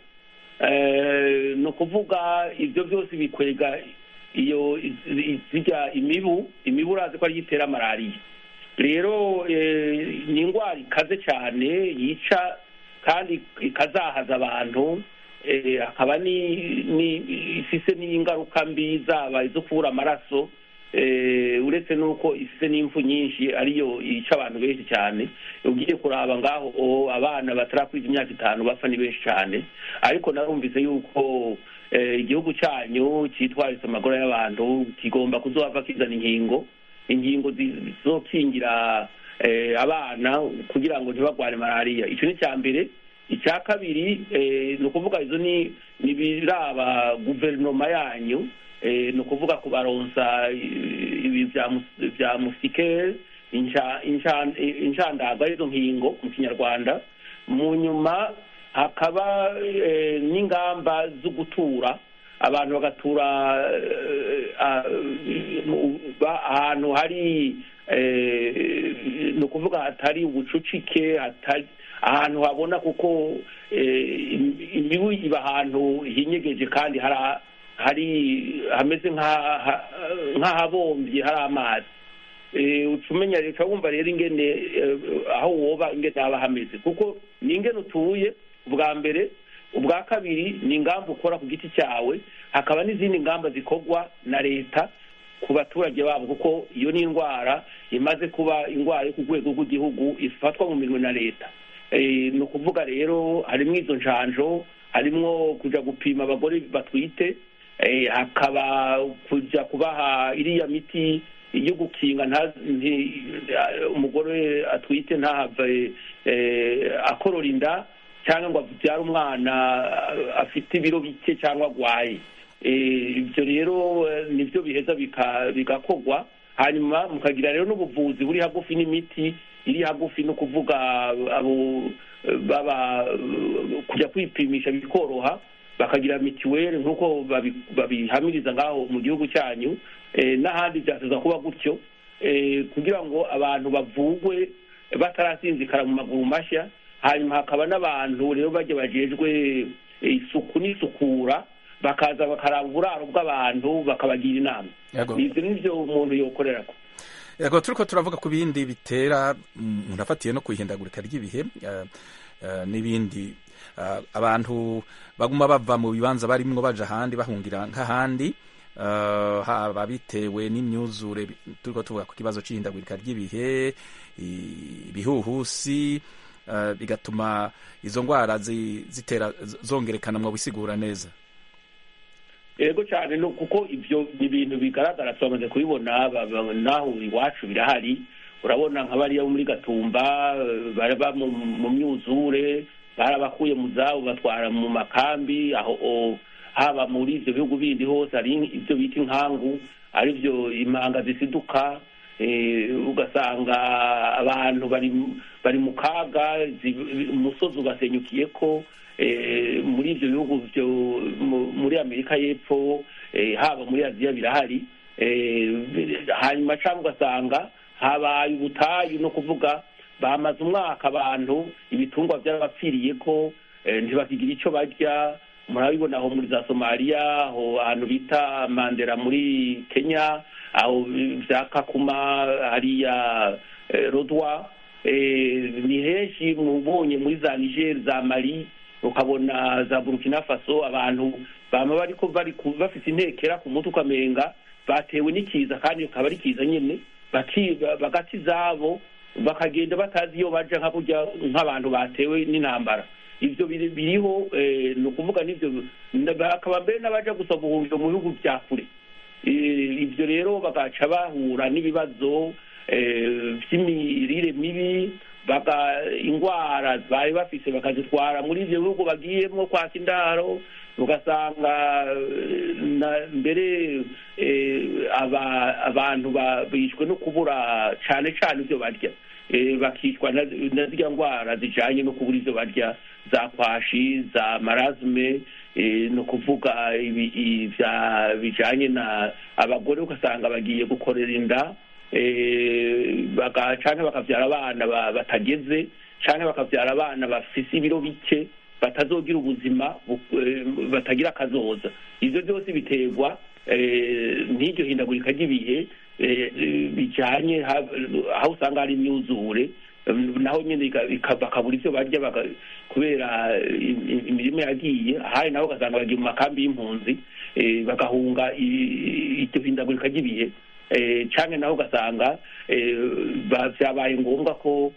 Eh, ni ukuvuga ibyo byose bikwega iyo i- zijya imibu imibu urazi ko ariyo itera malariya rero eh, ni indwara ikaze cyane yica kandi ikazahaza abantu eh, hakaba ni- ni- ifise n'ingaruka mbi zaba izo kubura amaraso eh, uretse n'uko ifise n'impfu nyinshi ariyo yica abantu benshi cyane ugiye kuraba ngaho o, abana batarakwiza imyaka itanu bapfa ni benshi cyane ariko narumvise yuko eh, igihugu cyanyu cyitwaritse amagora y'abantu kigomba kuzohava kizana inkingo inkingo zi- zizokingira eh, abana kugira ngo ntibagware malariya icyo ni icya mbere icya kabiri eh, ni ukuvuga izo ni ni ibiraba guverinoma yanyu eh, ni ukuvuga kubaronsa eh, ibi bya mus- bya musikeri insha- insha- inshandago arizo nkingo mu kinyarwanda mu nyuma hakaba eh, n'ingamba zo gutura abantu bagatura eh, ah, mu- ba- ahantu hari eh, ni ukuvuga hatari ubucucike hatari ahantu habona kuko eh, im- imibu iba ahantu hinyegeje kandi hari hari hameze nk'aha- nk'ahabombye hari amazi Eh, uca umenya reka wumva rero ingene eh, aho woba ingene haba hameze kuko ni ingene utuye ubwa mbere ubwa kabiri ni ingamba ukora ku giti cyawe hakaba n'izindi ngamba zikorwa na leta ku baturage babo kuko iyo ni indwara imaze kuba indwara yo ku rwego rw'igihugu ifatwa mu minwe na leta Eh, ni ukuvuga rero harimo izo njanjo harimo kujya gupima abagore batwite eh, hakaba kujya kubaha iriya miti yo gukinga nta- nti- umugore atwite ntahave eh, akorora inda cyangwa ngo abyare umwana afite ibiro bike cyangwa agwaye Eh, ibyo rero eh, nibyo biheza bika- bigakorwa hanyuma mukagira rero n'ubuvuzi buri hagufi n'imiti iri hagufi no kuvuga abo eh, baba eh, kujya kwipimisha bikoroha bakagira mituweli nk'uko babi- babihamiriza ngaho mu gihugu cyanyu eh, n'ahandi byaseza kuba gutyo eh, kugira ngo abantu bavugwe batarasinzikara mu maguru mashya hanyuma hakaba n'abantu rero bajya bajejwe eh, isuku n'isukura bakaza bakaraba uburaro bw'abantu bakabagira inama Yego. ibyo ni byo umuntu yokorera ko yego turiko turavuga ku bindi bitera mm, umuntu afatiye no kwihindagurika ry'ibihe eh, eh, n'ibindi eh, abantu baguma bava mu bibanza barimwo baja ahandi bahungira nk'ahandi eh, haba bitewe n'imyuzure bi- turiko tuvuga ku kibazo c'ihindagurika ry'ibihe i- ibihuhusi eh, bigatuma izo ngwara zi- zitera z- zongerekana mu bisigura neza yego cyane no kuko ibyo ni ibintu bigaragara turamaze kubibona ba- ba- naho iwacu birahari urabona nka bariya bo muri gatumba eh, baraba mu mu myuzure barabakuye mu zabo batwara mu makambi aho o- haba muri ibyo bihugu bindi hose hari ibyo bita inkangu ari byo impanga zisiduka eh, ugasanga abantu bari bari mu kaga zi- umusozi ugasenyukiye ko eh, muri ibyo bihugu byo mu- muri amerika y'epfo eh, haba muri aziya birahari hanyuma cyangwa ugasanga habaye ubutayu no kuvuga bamaze umwaka abantu ibitungwa byarabapfiriye ko ntibakigira icyo barya murabibona aho muri za somaliya aho ahantu bita mandera muri kenya aho bya kakuma hariya rodwa ni henshi mubonye muri za niger za mali ukabona za burkina faso abantu bama bariko bari bafite intekera ku mutwe ukamenga batewe n'ikiza kandi ukaba ari kiza nyine bagati zabo bakagenda batazi iyo baja nka kurya nk'abantu batewe n'intambara ibyo biriho ni ukuvuga n'ibyo bakaba mbere n'abaja gusaba ubuhungiro mu bihugu bya kure ibyo rero bagaca bahura n'ibibazo by'imirire mibi indwara bari bafise bakazitwara muri ibyo bihugu bagiyemo kwaka indaro ugasanga mbere abantu bishwe no kubura cyane cyane ibyo barya bakicwa na ziriya ndwara zijyanye no kubura ibyo barya za kwashi za marazme ni ukuvuga bijyanye na abagore ugasanga bagiye gukorera inda cyangwa bakabyara abana batageze cyangwa bakabyara abana bafise ibiro bike batazogira ubuzima batagira akazoza ibyo byose biterwa n'iryo hindagurika ry'ibihe bijyanye aho usanga hari imyuzure naho nyine bakabura ibyo barya kubera imirimo yagiye ahari naho ugasanga bagiye mu makambi y'impunzi bagahunga iryo hindagurika ry'ibihe cyane naho ugasanga byabaye ngombwa ko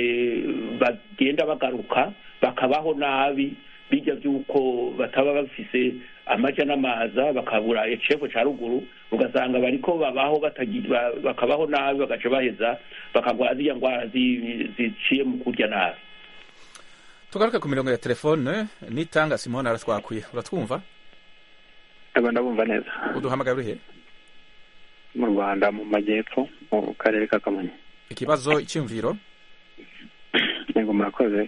bagenda bagaruka bakabaho nabi bijya by'uko bataba bafise amajya n'amaza bakabura ecefo cya ruguru ugasanga bariko babaho bakabaho nabi bagaca baheza bakagwara ziriya ndwara ziciye mu kurya nabi tugaruke ku mirongo ya telefone nitanga simone aratwakwiye uratwumva aba ndabumva neza uduhamagara urihe mu rwanda mu majyepfo mu karere ka kamonyi ikibazo icyumviro yego murakoze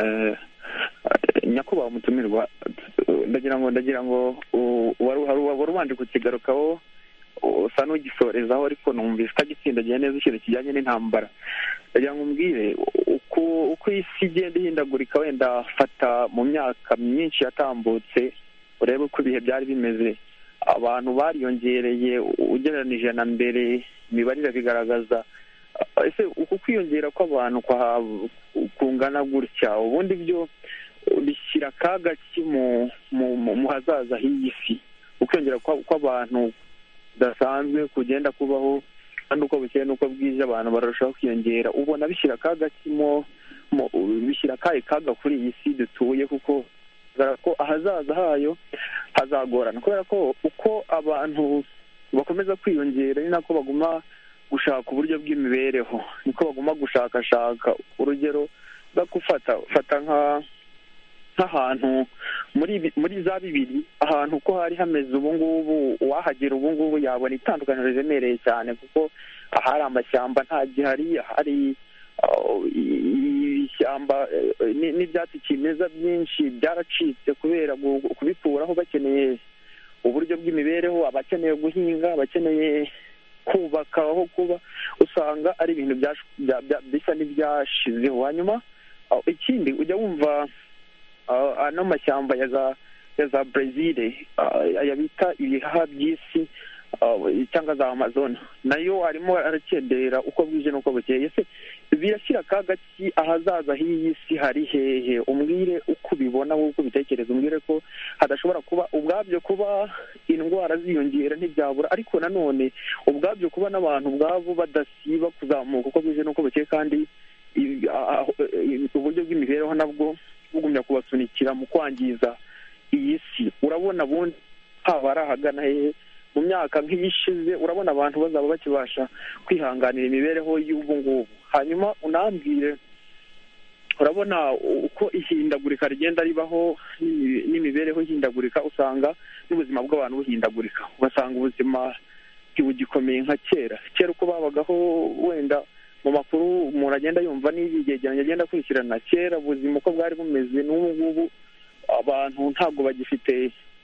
nyakubahwa umutumirwa ndagira ngo ndagira ngo wari ubanje kukigarukaho usa n'ugisorezaho ariko numvise utagitsindagiye neza ikintu kijyanye n'intambara ndagira ngo umbwire uko isi igenda ihindagurika wenda fata mu myaka myinshi yatambutse urebe uko ibihe byari bimeze abantu bariyongereye ugereranije na mbere imibare bigaragaza ese uku kwiyongera kw'abantu kungana gutya ubundi byo bishyira akaga ki mu hazaza h'iyi si ukwiyongera kw'abantu kudasanzwe kugenda kubaho kandi uko bukeye n'uko bwije abantu bararushaho kwiyongera ubona bishyira akaga kimo bishyira akahe kaga kuri iyi si dutuye kuko ko ahazaza hayo hazagorana kubera ko uko abantu bakomeza kwiyongera ni nako baguma gushaka uburyo bw'imibereho niko baguma gushakashaka urugero rwo gufata fata nka nk'ahantu muri muri za bibiri ahantu uko hari hameze ubu ngubu uwahagera ubu ngubu yabona itandukaniro riremereye cyane kuko ahari amashyamba nta gihari ahari ishyamba n'ibyatsi kimeza byinshi byaracitse kubera kubikuraho bakeneye uburyo bw'imibereho abakeneye guhinga abakeneye kubaka aho kuba usanga ari ibintu bisa n'ibyashizeho hanyuma ikindi ujya wumva ano mashyamba ya za ya za brezil aya bita ibihaha by'isi cyangwa za amazon nayo arimo arakendera uko bwije n'uko bukeye se birashyira akaga ki ahazaza h'iyi si hari hehe umbwire uko ubibona wowe uko ubitekereza umbwire ko hadashobora kuba ubwabyo kuba indwara ziyongera ntibyabura ariko nanone ubwabyo kuba n'abantu ubwabo badasiba kuzamuka uko bwije n'uko bukeye kandi uburyo bw'imibereho nabwo bugumya kubasunikira mu kwangiza iyi si urabona bundi haba ari ahagana hehe mu myaka nk'iyishize urabona abantu bazaba bakibasha kwihanganira imibereho y'ubu ngubu hanyuma unambwire urabona uko ihindagurika rigenda ribaho n'imibereho ihindagurika usanga n'ubuzima bw'abantu buhindagurika ugasanga ubuzima ntibugikomeye nka kera kera uko babagaho wenda mu makuru umuntu agenda yumva n'ibyegeranyo agenda akurikirana kera ubuzima uko bwari bumeze n'ubu ngubu abantu ntabwo bagifite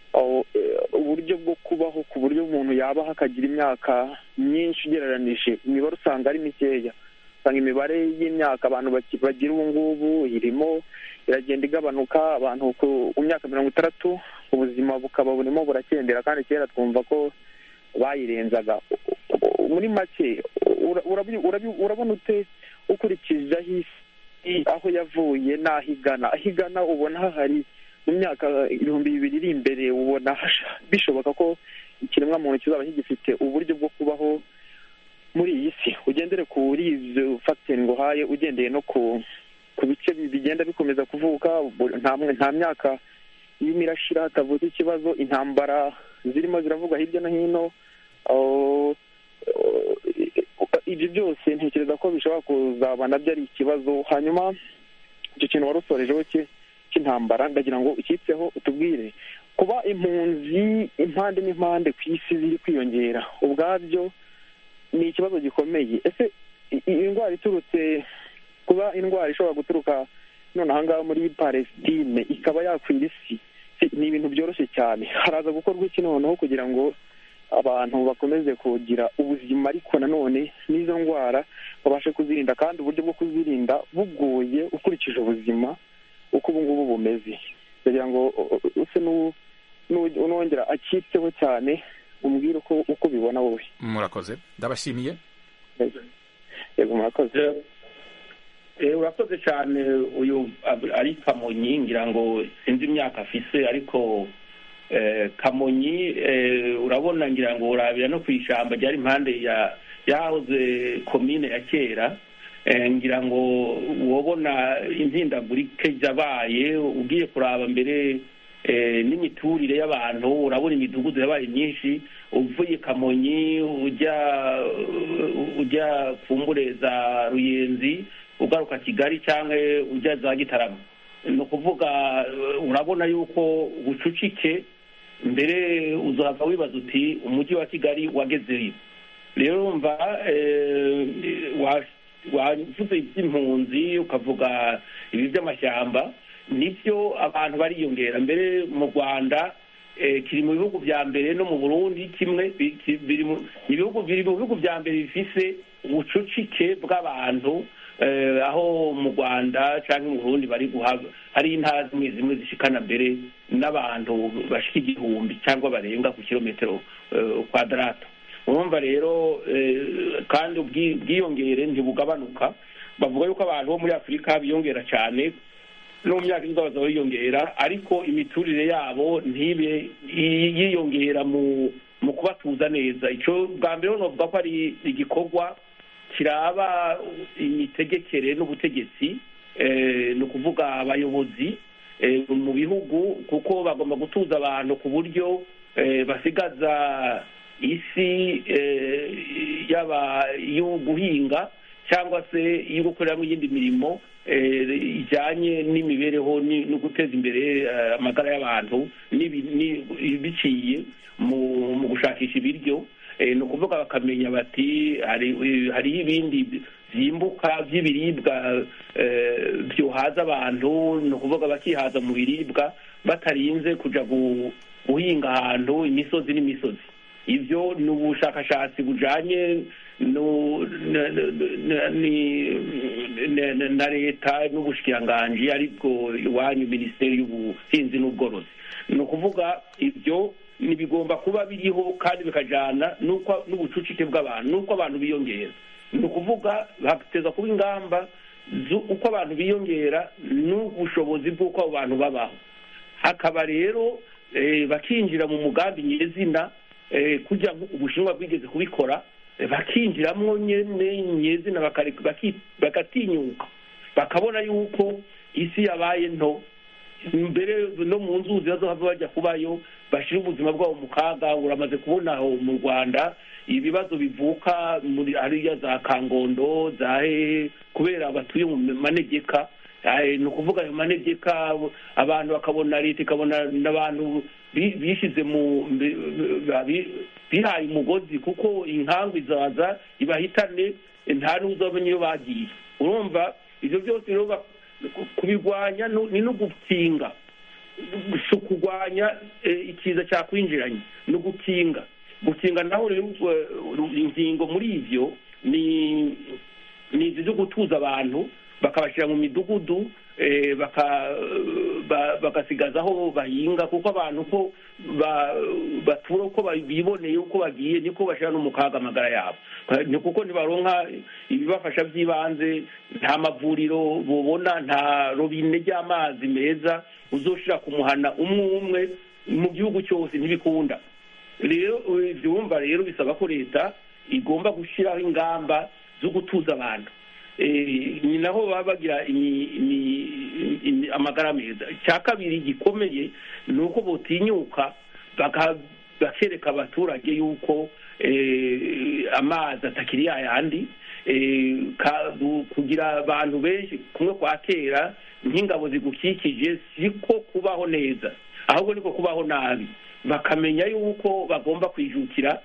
uburyo bwo kubaho ku buryo umuntu yabaho akagira imyaka myinshi ugereranije imibare usanga ari mikeya usanga imibare y'imyaka abantu bagira ubu ngubu irimo iragenda igabanuka abantu ku myaka mirongo itandatu ubuzima bukaba burimo burakendera kandi kera twumva ko bayirenzaga muri make urabona ute ukurikije aho yavuye n'aho igana aho igana ubona hahari mu myaka ibihumbi bibiri iri imbere ubona bishoboka ko ikiremwamuntu kizaba kigifite uburyo bwo kubaho muri iyi si ugendere kuri izo fagiteri ngo uhaye ugendeye no ku ku bice bigenda bikomeza kuvuka nta myaka irimo irashira hatavutse ikibazo intambara zirimo ziravugwa hirya no hino ibyo byose ntekereza ko bishobora kuzaba nabyo ari ikibazo hanyuma icyo kintu wari usorejeho cy'intambara ndagira ngo ukitseho utubwire kuba impunzi impande n'impande ku isi ziri kwiyongera ubwabyo ni ikibazo gikomeye ese iyi ndwara iturutse kuba indwara ishobora guturuka none ahangaha muri palestine ikaba yakwira isi ni ibintu byoroshye cyane haraza gukorwa iki noneho kugira ngo abantu bakomeze kugira ubuzima ariko nanone n'izo ndwara babashe kuzirinda kandi uburyo bwo kuzirinda bugoye ukurikije ubuzima uko ubu ngubu bumeze kugira ngo use n'uwongera akitseho cyane umbwire uko uko bibona wowe murakoze ndabashimiye yego murakoze urakoze cyane uyu ari kamonyi ngira ngo sinzi imyaka afise ariko kamonyi urabona ngira ngo urabira no ku ishyamba ryari impande yahoze komine ya kera ngira ngo wabona impindagurike yabaye ugiye kuraba mbere n'imiturire y'abantu urabona imidugudu yabaye myinshi uvuye kamonyi ujya ujya kumbure za ruyenzi ugaruka kigali cyangwa ujya za gitarama ni ukuvuga urabona yuko ubucucike mbere uzava wibaza uti umujyi wa kigali wagezeyo rero urumva wavuze iby'impunzi ukavuga ibi by'amashyamba nibyo abantu bariyongera mbere mu rwanda kiri mu bihugu bya mbere no mu burundi kimwe biri mu bihugu bya mbere bifise ubucucike bw'abantu aho mu rwanda cyangwa mu burundi bari guhabwa hari intara zimwe zimwe zishikana mbere n'abantu bashika igihumbi cyangwa barenga ku kilometero kwadarata urumva rero kandi ubwiyongere ntibugabanuka bavuga yuko abantu bo muri afurika biyongera cyane no mu myaka izaza biyongera ariko imiturire yabo ntibe yiyongera mu mu kubatuza neza icyo bwa mbere navuga ko ari igikorwa kiraba imitegekere n'ubutegetsi ni ukuvuga abayobozi mu bihugu kuko bagomba gutuza abantu ku buryo basigaza isi yaba iyo guhinga cyangwa se iyo gukoreramo iyindi mirimo ijyanye n'imibereho no guteza imbere amagara y'abantu biciye mu gushakisha ibiryo ni ukuvuga bakamenya bati hariho ibindi byimbuka by'ibiribwa byohaza abantu ni ukuvuga bakihaza mu biribwa batarinze kujya guhinga ahantu imisozi n'imisozi ibyo ni ubushakashatsi bujyanye na leta n'ubushikiranganji aribwo iwanyu minisiteri y'ubuhinzi n'ubworozi ni ukuvuga ibyo ntibigomba kuba biriho kandi bikajyana n'ubucucike bw'abantu n'uko abantu biyongera ni ukuvuga hateza kuba ingamba uko abantu biyongera n'ubushobozi bw'uko abo bantu babaho hakaba rero bakinjira mu mugambi nyezina kujya ubushinwa bwigeze kubikora bakinjiramo nyine nyezina bagatinyuka bakabona yuko isi yabaye nto mbere no mu nzuzi bazohava bajya kubayo bashyira ubuzima bwabo mu kaga uramaze kubona aho mu rwanda ibibazo bivuka muri hariya za kangondo za hehe kubera batuye mu manegeka ni ukuvuga ayo manegeka abantu bakabona leta ikabona n'abantu bishyize mu bihaye umugozi kuko inkangu izaza ibahitane nta n'uzabona iyo bagiye urumva ibyo byose rero kubirwanya ni no gukinga si ukurwanya eh, ikiza cyakwinjiranye ni ugukinga gukinga naho rero eh, ingingo muri ivyo ni ni izi zo gutuza abantu bakabashyira mu midugudu eh, baka- ba- bagasigaza aho bahinga kuko abantu ko ba- batura uko ba- biboneye uko bagiye niko bashyira no mu kaga amagara yabo ni kuko ntibaronka ibibafasha by'ibanze nta mavuriro bubona nta robine ry'amazi meza uzoshira ku muhana umwe umwe mu gihugu cyose ntibikunda rero ibyo wumva rero bisaba ko leta igomba gushyiraho ingamba zo gutuza abantu Eh, ni naho baba bagira imi- imi- imi- amagara meza icya kabiri gikomeye ni uko botinyuka baka- bakereka abaturage yuko eh, amazi atakiri yayandi eh, ka- bu- kugira abantu benshi kumwe kwa kera nk'ingabo zigukikije siko kubaho neza ahubwo niko kubaho nabi bakamenya yuko bagomba kwijukira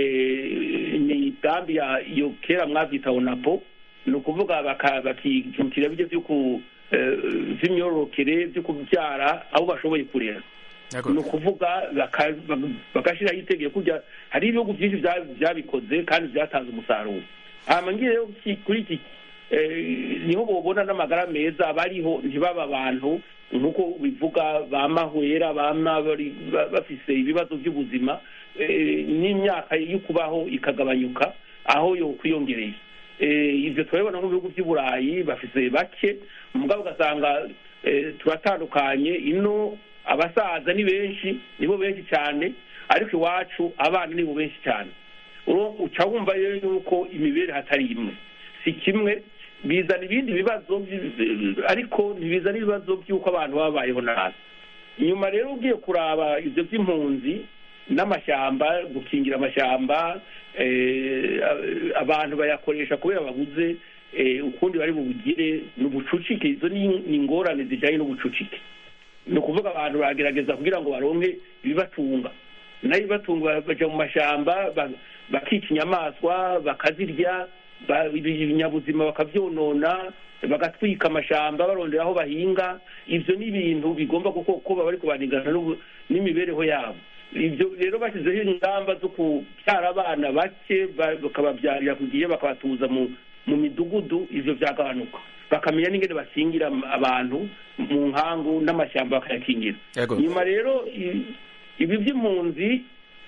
eh, imigambi ya iyo kera mwabyita onapo ni ukuvuga baka- bakijukira bijya byo ku eh, vy'imyororokere byo kubyara abo bashoboye kurera ni ukuvuga baka- baka- bagashyiraho itegeko kujya hari ibihugu byinshi bya- byabikoze kandi byatanze umusaruro hama ngiye rero ki- kuri iki eh, niho bobona n'amagara meza bariho ntibaba abantu nk'uko bivuga bamahwera bama bari ba- bafise ibibazo by'ubuzima eh, n'imyaka yo kubaho ikagabanyuka aho yo kwiyongereye Eh, ibyo turabibona mu bihugu by'i burayi bafise bake mugabo ugasanga eh, turatandukanye ino abasaza ni benshi nibo benshi cyane ariko iwacu abana nibo benshi cyane Uro- uca wumva rero yuko imibereho atari imwe si kimwe bizana ibindi bibazo bi- ariko ntibizana ibibazo by'uko abantu babayeho nabi inyuma rero ugiye kuraba ibyo by'impunzi n'amashyamba gukingira amashyamba eh, abantu bayakoresha kubera babuze eh, ukundi bari bubugire ni ubucucike izo ni ni ingorane zijyanye n'ubucucike ni ukuvuga abantu baragerageza kugira ngo baronke ibibatunga nayo ibibatunga baja mu mashyamba ba- bakica inyamaswa bakazirya ba- ibinyabuzima bakabyonona bagatwika amashamba barondera aho bahinga ibyo ni ibintu bigomba kuko kuba bari kubanigana n'ubu- n'imibereho yabo ibyo rero bashyizeho ingamba zo kubyara abana bake ba- bakababyarira ku gihe bakabatuza mu mu midugudu ivyo byagabanuka bakamenya n'ingene bakingira abantu mu nkangu n'amashyamba bakayakingira Yego. nyuma rero i- ibi by'impunzi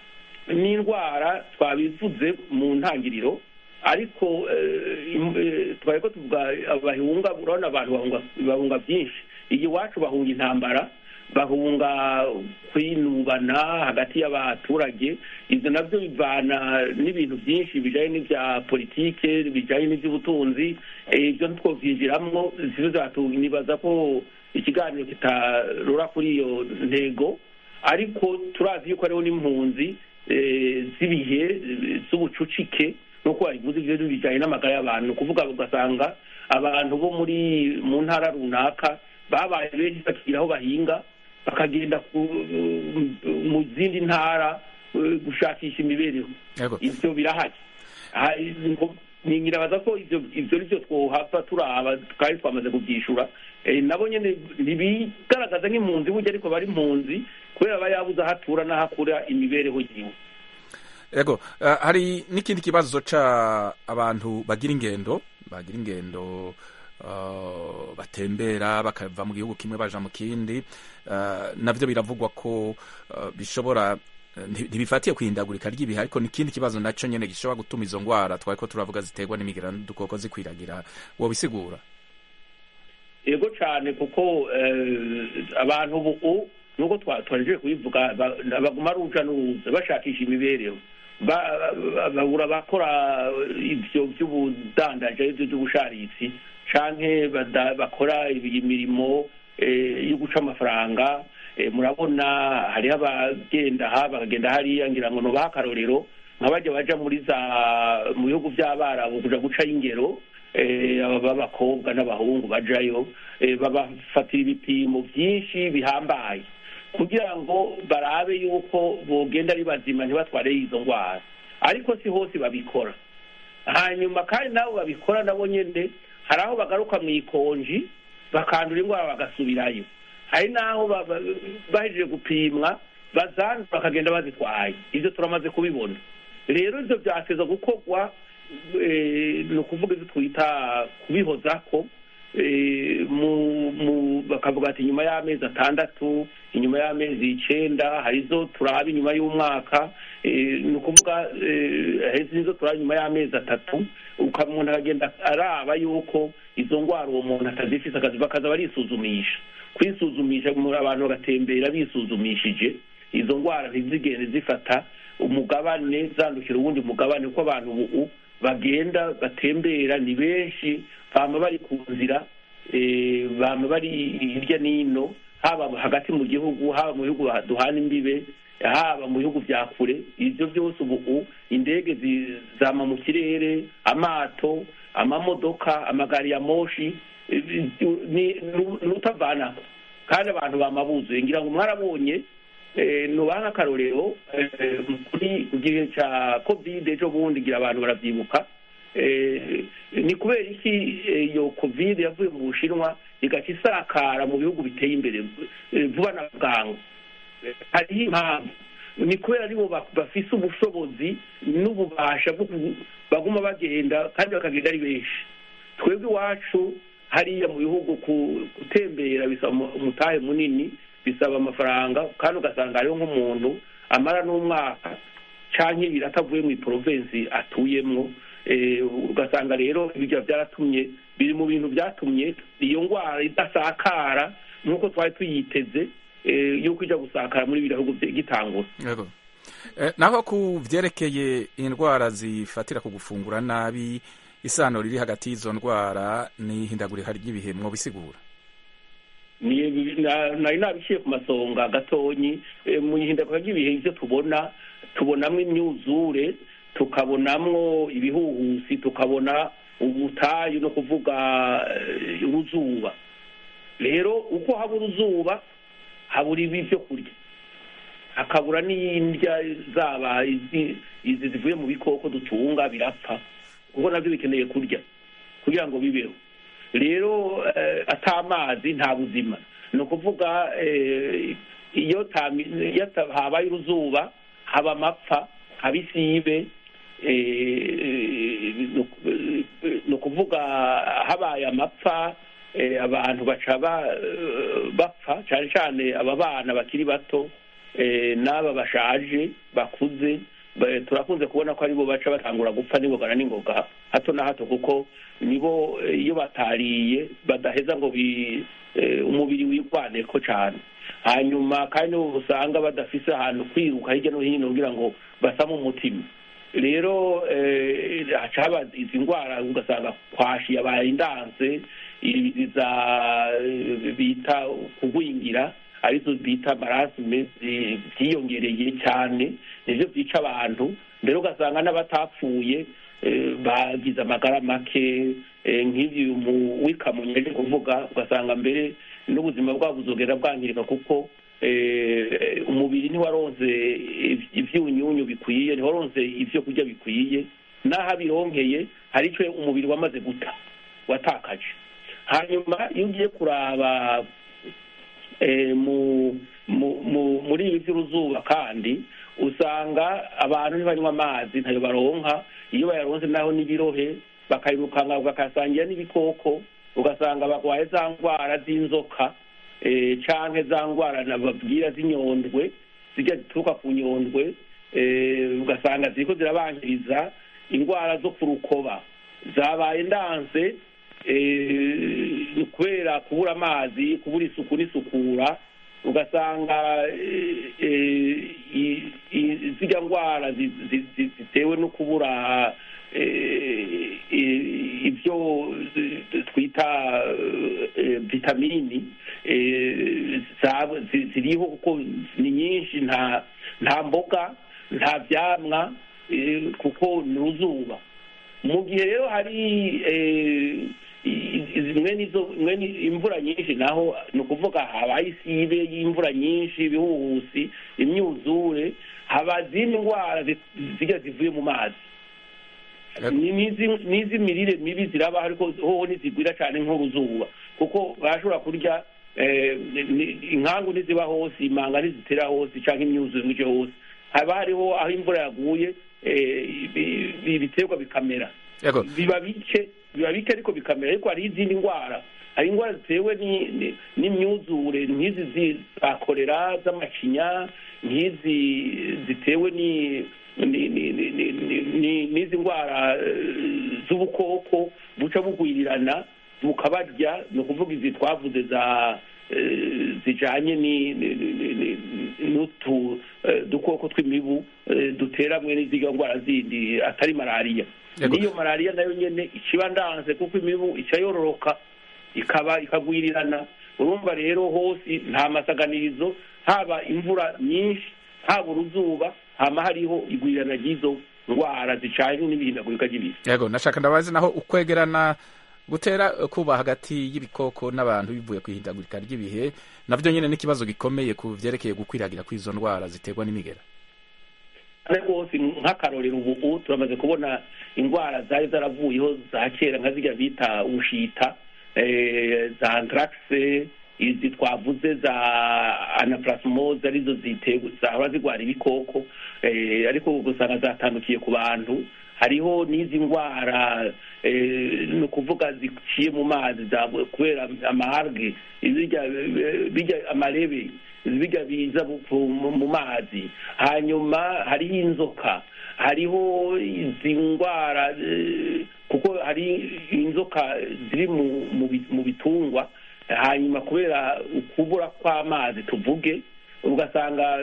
n'indwara twabivuze mu ntangiriro ariko eh, im- eh, twari ko tuvuga abahunga urabona abantu bahunga bahunga byinshi iyi iwacu bahunga intambara bahunga kwinubana hagati y'abaturage ibyo nabyo bivana n'ibintu byinshi bijyanye n'ibya politike bijyanye n'iby'ubutunzi eh, ibyo ntitwobyinjiramo nibaza ko ikiganiro kitarura kuri iyo ntego ariko turazi yuko hariho n'impunzi eh, z'ibihe eh, z'ubucucike nuko wabivuze ibyo bijyanye n'amagara y'abantu ni ukuvuga ugasanga abantu bo muri mu ntara runaka babaye benshi bakigira aho bahinga bakagenda ku- mu zindi ntara eh, gushakisha imibereho Yego. ibyo birahari Ah, ngo- ni- nirabaza ko ibyo ibyo nibyo twohava turaba twari twamaze kubyishura Eh, nabo nyine ntibigaragaza nk'impunzi burya ariko bari impunzi kubera aba yabuze aho atura n'aho akura imibereho yiwe Ego, uh, hari n'ikindi kibazo ca abantu bagira ingendo bagira ingendo uh, batembera bakava mu gihugu kimwe baja mu kindi uh, navyo biravugwa ko uh, bishobora uh, nti- ntibifatiye kwihindagurika ry'ibihe ariko n'ikindi kibazo naco nyene gishobora gutuma izo ngwara twari ko turavuga ziterwa n'imigera n'udukoko zikwiragira wobisigura yego cyane kuko eh, abantu ubu nuko twa- twaje kubivuga ba- baguma ruja n'uruza bashakisha imibereho Ba- ba- babura bakora ibyo by'ubudandaje ibyo by'ubusharitsi canke bada- bakora imirimo eh, yo guca amafaranga Eh, murabona hariho abagenda aha bakagenda hariya ngira ngo nubaha akarorero nka bajya baja muri za mu bihugu by'abarabu kuja gucayo ingero eh, aba b'abakobwa n'abahungu bajayo eh, babafatira ibipimo byinshi bihambaye kugira ngo barabe yuko bogenda ari bazima ntibatware izo ndwara ariko si hose babikora hanyuma kandi nabo babikora nabo nyine hari aho bagaruka mu ikonji bakandura indwara bagasubirayo hari n'aho ba- ba- bahejeje gupimwa bazandura bakagenda bazitwaye ibyo turamaze kubibona rero ibyo byateza gukorwa eh, ni ukuvuga ibyo twita kubihozako eh, mu- mu- bakavuga ati nyuma y'amezi atandatu inyuma y'amezi icenda hari izo turaba inyuma y'umwaka eh, ni ukuvuga eh, hari izo turaba inyuma y'amezi atatu uka- umuntu akagenda araba yuko izo ndwara uwo muntu atazifise akazi bakaza barisuzumisha kwisuzumisha mu- abantu bagatembera bisuzumishije izo ndwara ntizigende zifata umugabane zandukira uwundi mugabane kuko abantu ubu bagenda batembera ni benshi bama bari ku nzira eh, bama bari hirya n'ino haba hagati mu gihugu haba mu bihugu duhana imbibe haba mu bihugu bya kure ibyo byose ubu indege zi- zama mu kirere amato amamodoka amagari ya moshi eh, ni ni utavanako kandi abantu bamabuzuye ngira ngo mwarabonye eh, nubaha nk'akarorero eh, kuri ku gihe cya covid ejo bundi ngira abantu baravyibuka eh, ni kubera iki eh, iyo covid yavuye mu bushinwa igaca isakara mu bihugu biteye imbere eh, vuba na bwangu Eh, hariho impamvu ni kubera aribo ba- bafise ubushobozi n'ububasha bwo ku- baguma bagenda kandi bakagenda ari benshi twebwe iwacu hariya mu bihugu ku- gutembera bisaba umu- umutahe munini bisaba amafaranga kandi ugasanga hariho nk'umuntu amara n'umwaka canke ibiri atavuye mu iporovensi atuyemwo eh, ugasanga rero ibyo byaratumye biri mu bintu byatumye iyo ndwara idasakara nk'uko twari tuyiteze eh, yuko ijya gusakara muri biriya bihugu bye- gitangura Yego. Eh, naho ku vyerekeye indwara zifatira ku gufungura nabi isano riri hagati y'izo ndwara n'ihindagurika ry'ibihe mwobisigura Ni- na- nari nabiciye ku masonga gatonyi eh, mu ihindagurika ry'ibihe ivyo tubona tubonamwo imyuzure tukabonamwo ibihuhusi tukabona ubutayu no kuvuga eh, uruzuba rero uko haba uruzuba habura ibi vyo kurya hakabura n'indya zaba izi izi zivuye mu bikoko dutunga birapfa kuko navyo bikeneye kurya kugira ngo bibeho rero eh, ata amazi nta buzima ni ukuvuga eh, iyo tami- iyo ta- habaye uruzuba haba amapfa haba isibe eh, ni uku- eh, ni ukuvuga habaye amapfa eh, abantu baca ba- eh, bapfa cyane cyane aba bana bakiri bato eh, n'aba bashaje bakuze ba- turakunze kubona ko aribo baca batangura gupfa n'ingoga na n'ingoga hato na hato kuko nibo eh, iyo batariye badaheza ngo bi eh, umubiri wigwaneko cyane hanyuma kandi nibo usanga badafise ahantu kwiruka hirya no hino kugira ngo basame umutima rero eh, haca haba izi ndwara ugasanga kwashi yabaye indanse iza bita kugwingira arizo bita marasime zi- ziyongereye cyane nivyo byica abantu mbere ugasanga n'abatapfuye eh, bagize amagara make eh, nk'ivyo mu wikamunye aje kuvuga ugasanga mbere n'ubuzima bwabo buzogera bwangirika kuko eh, umubiri ntiwaronse iv- ivyunyunyu bikwiye ntiwaronse ivyo kurya bikwiye n'aho abironkeye hari ico umubiri wamaze guta watakaje hanyuma iyo ugiye kuraba eh, mu mu- mu- muri ibi by'uruzuba kandi usanga abantu ntibanywa amazi ntayo baronka iyo bayaronse naho n'ibirohe bakayirukanga bakasangira n'ibikoko ugasanga barwaye za ndwara z'inzoka eh, canke za ndwara nababwira z'inyondwe zijya zituruka ku nyondwe eh, ugasanga ziriko zirabangiriza indwara zo ku rukoba zabaye ndanse eh, kubera kubura amazi kubura isuku n'isukura ugasanga eh, eh, i- i- zirya ndwara zi- zi- zi- zitewe no kubura eh, i- ibyo zi- twita eh, vitamini eh, za- zi- ziriho kuko ni nyinshi nta nta mboga nta vyamwa eh, kuko ni uruzuba mu gihe rero hari eh, i- i- zimwe nizo zimwe ni imvura nyinshi naho ni ukuvuga habaye isibe y'imvura nyinshi ibihuhusi imyuzure haba izindi ndwara zi- zijya zivuye mu mazi Ni- n'izi- n'iz'imirire mibi ziraba ariko hoho ntizigwira cyane nk'uruzuba kuko barashobora kurya eh, ni- inkangu ntiziba hose imanga ntizitera hose cyangwa imyuzure ngo ije hose haba hariho aho imvura yaguye eh, ibi- ibi- ibiterwa bikamera Yego. biba bike biba bike ariko bikamera ariko hari izindi ndwara hari indwara zitewe ni- ni- n'imyuzure nk'izi zi- za korera z'amacinya nk'izi zitewe ni ni- ni- ni- ni- ni- ni- n'izi ndwara eh, z'ubukoko buca bugwirirana bukabarya ni ukuvuga izi twavuze za eh, zijanye ni- ni- ni- ni- ni- n'utu eh, dukoko tw'imibu eh, dutera mwe n'iziga ndwara zindi atari malariya Yego. n'iyo malariya nayo nyene ikiba ndanze kuko imibu ica yororoka ikaba ikagwirirana urumva rero hose nta masaganirizo haba imvura nyinshi haba uruzuba hama hariho igwirirana ry'izo ndwara zicanye n'ibihindagurika ry'ibihe yego nashaka ndabazi naho ukwegerana gutera kuba hagati y'ibikoko n'abantu bivuye ku ihindagurika ry'ibihe navyo nyene n'ikibazo gikomeye ku vyerekeye gukwiragira kw'izo ndwara ziterwa n'imigera kandi rwose nk'akarorero ubu turamaze kubona indwara zari zaravuyeho za kera nka zirya bita ubushita eh, za anthraxe izi twavuze za anaplasmose arizo ziterwa zahora zirwara ibikoko eh, ariko ubu usanga zatandukiye ku bantu hariho n'izi ndwara eh, ni ukuvuga ziciye mu mazi za- kubera amarge birya birya amarebe bijya biza bu- mu mu mazi hanyuma hariho inzoka hariho izi ndwara eh, kuko hari inzoka ziri mu- mu bi- mu bitungwa hanyuma kubera ukubura kw'amazi tuvuge ugasanga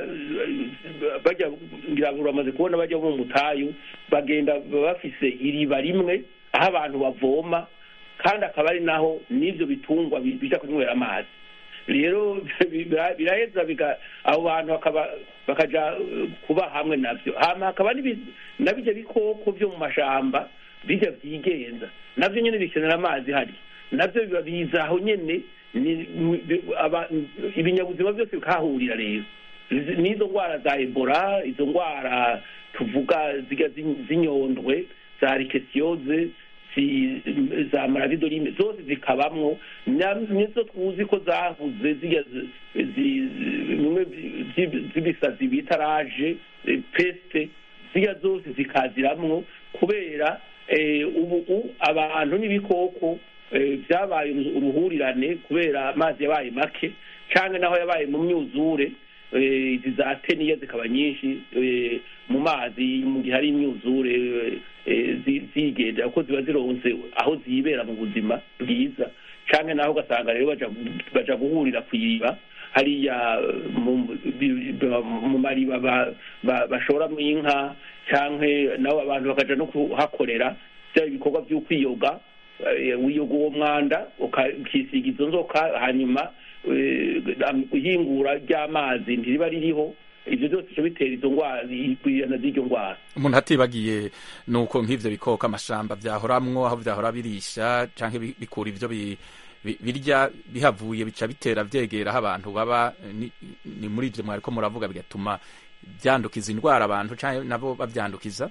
eh, bajya ngira ngo uramaze kubona bajya mu mutayu bagenda bafise iriba rimwe aho abantu bavoma kandi akaba ari naho n'ibyo bitungwa bi- bija kunywera amazi rero bira- biraheza biga abo bantu bakaba bakaja eh, kuba hamwe navyo hama hakaba n'ibi- na bijya bikoko vyo mu mashamba bijya vyigenza navyo nyene bikenera amazi hari navyo biba biza aho nyene ni- ni- aba- ibinyabuzima byose bikahahurira rero Izi- n'izo ndwara za ebola izo ndwara tuvuga ziga zi- zinyondwe za rikesiyoze zi- za maravidorime zose zikabamwo na- nizo tuzi ko zahuze zirya zi- zi- bimwe vyi- z'ibisazi bita raje eh, peste zirya zose zikaziramwo kubera eh, ubu u- abantu n'ibikoko eh, vyabaye uru- uruhurirane kubera amazi yabaye make canke naho yabaye mu myuzure eh, izi za teniya zikaba nyinshi eh, mu mazi mu gihe hari imyuzure eh, zi- zigendera kuko ziba zironse aho zibera mu buzima bwiza canke naho ugasanga rero baja baja guhurira kw'iriba hariya eh, mu bi- bi- mu mariba ba- ba- bashoramwo inka canke nabo abantu bakaja no kuhakorera vya ibikorwa vy'ukwiyoga eh, wiyoga uwo mwanda uka- ukisiga izo nzoka hanyuma eh, ihingura ry'amazi ntiriba ririho ivyo byose bica bitera izo ndwara igwirana z'iryo ndwara umuntu atibagiye nuko nk'ivyo bikoko amashamba vyahoramwo aho vyahora birisha canke bi- bikura ivyo bi- bi- birya bihavuye bica bitera vyegera aho abantu baba ni, ni muri ivyo mwariko muravuga bigatuma vyandukiza indwara abantu canke nabo bavyandukiza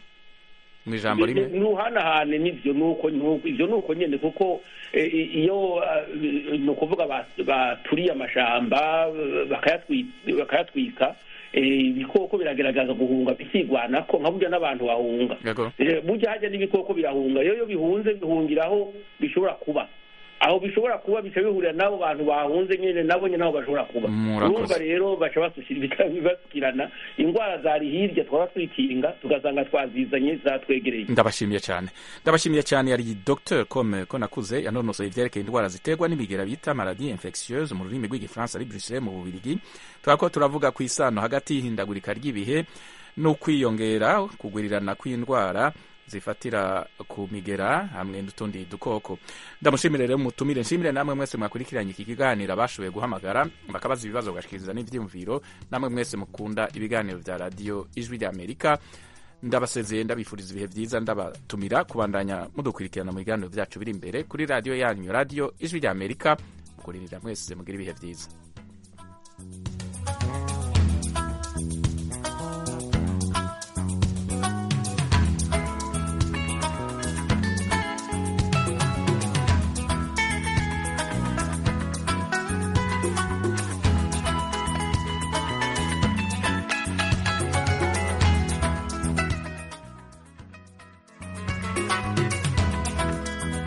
mu ijambo rimwe nuhanahane nivyo nuko nuko- ivyo nuko nyene kuko eh, i- iyo eh, ni ukuvuga ba- baturiye amashamba eh, bakayatwi- bakayatwika eh, ibikoko birageragaza guhunga bikigwanako nka burya n'abantu bahunga Yego. Eh, burya hajya n'ibikoko birahunga rero iyo bihunze bihungira aho bishobora kuba aho bishobora kuba bica bihurira n'abo bantu bahunze nyene nabo nyene aho bashobora kuba Murakoze. urumva rero baca basushyira basukirana indwara zari hirya twaba twikinga tugasanga twazizanye zatwegereye ndabashimiye cyane ndabashimiye cyane yari dr comme ko nakuze yanonosoye ivyerekeye indwara ziterwa n'imigera bita maladie infectieuse mu rurimi rw'igifaransa ari bruxelles mu bubirigi twako turavuga ku isano hagati y'ihindagurika ry'ibihe n'ukwiyongera kugwirirana kw'indwara zifatira ku migera hamwe n'utundi dukoko ndamushimire rero mutumire nshimire namwe mwese mwakurikiranye iki kiganiro abashoboye guhamagara bakabaza ibibazo bagashikiriza n'ivyiyumviro namwe mwese mukunda ibiganiro vya radiyo ijwi ry'amerika ndabasezeye ndabifuriza ibihe byiza ndabatumira kubandanya mudukurikirana mu biganiro byacu biri imbere kuri radiyo yanyu radiyo ijwi ry'amerika mukuririra mwese mugira ibihe byiza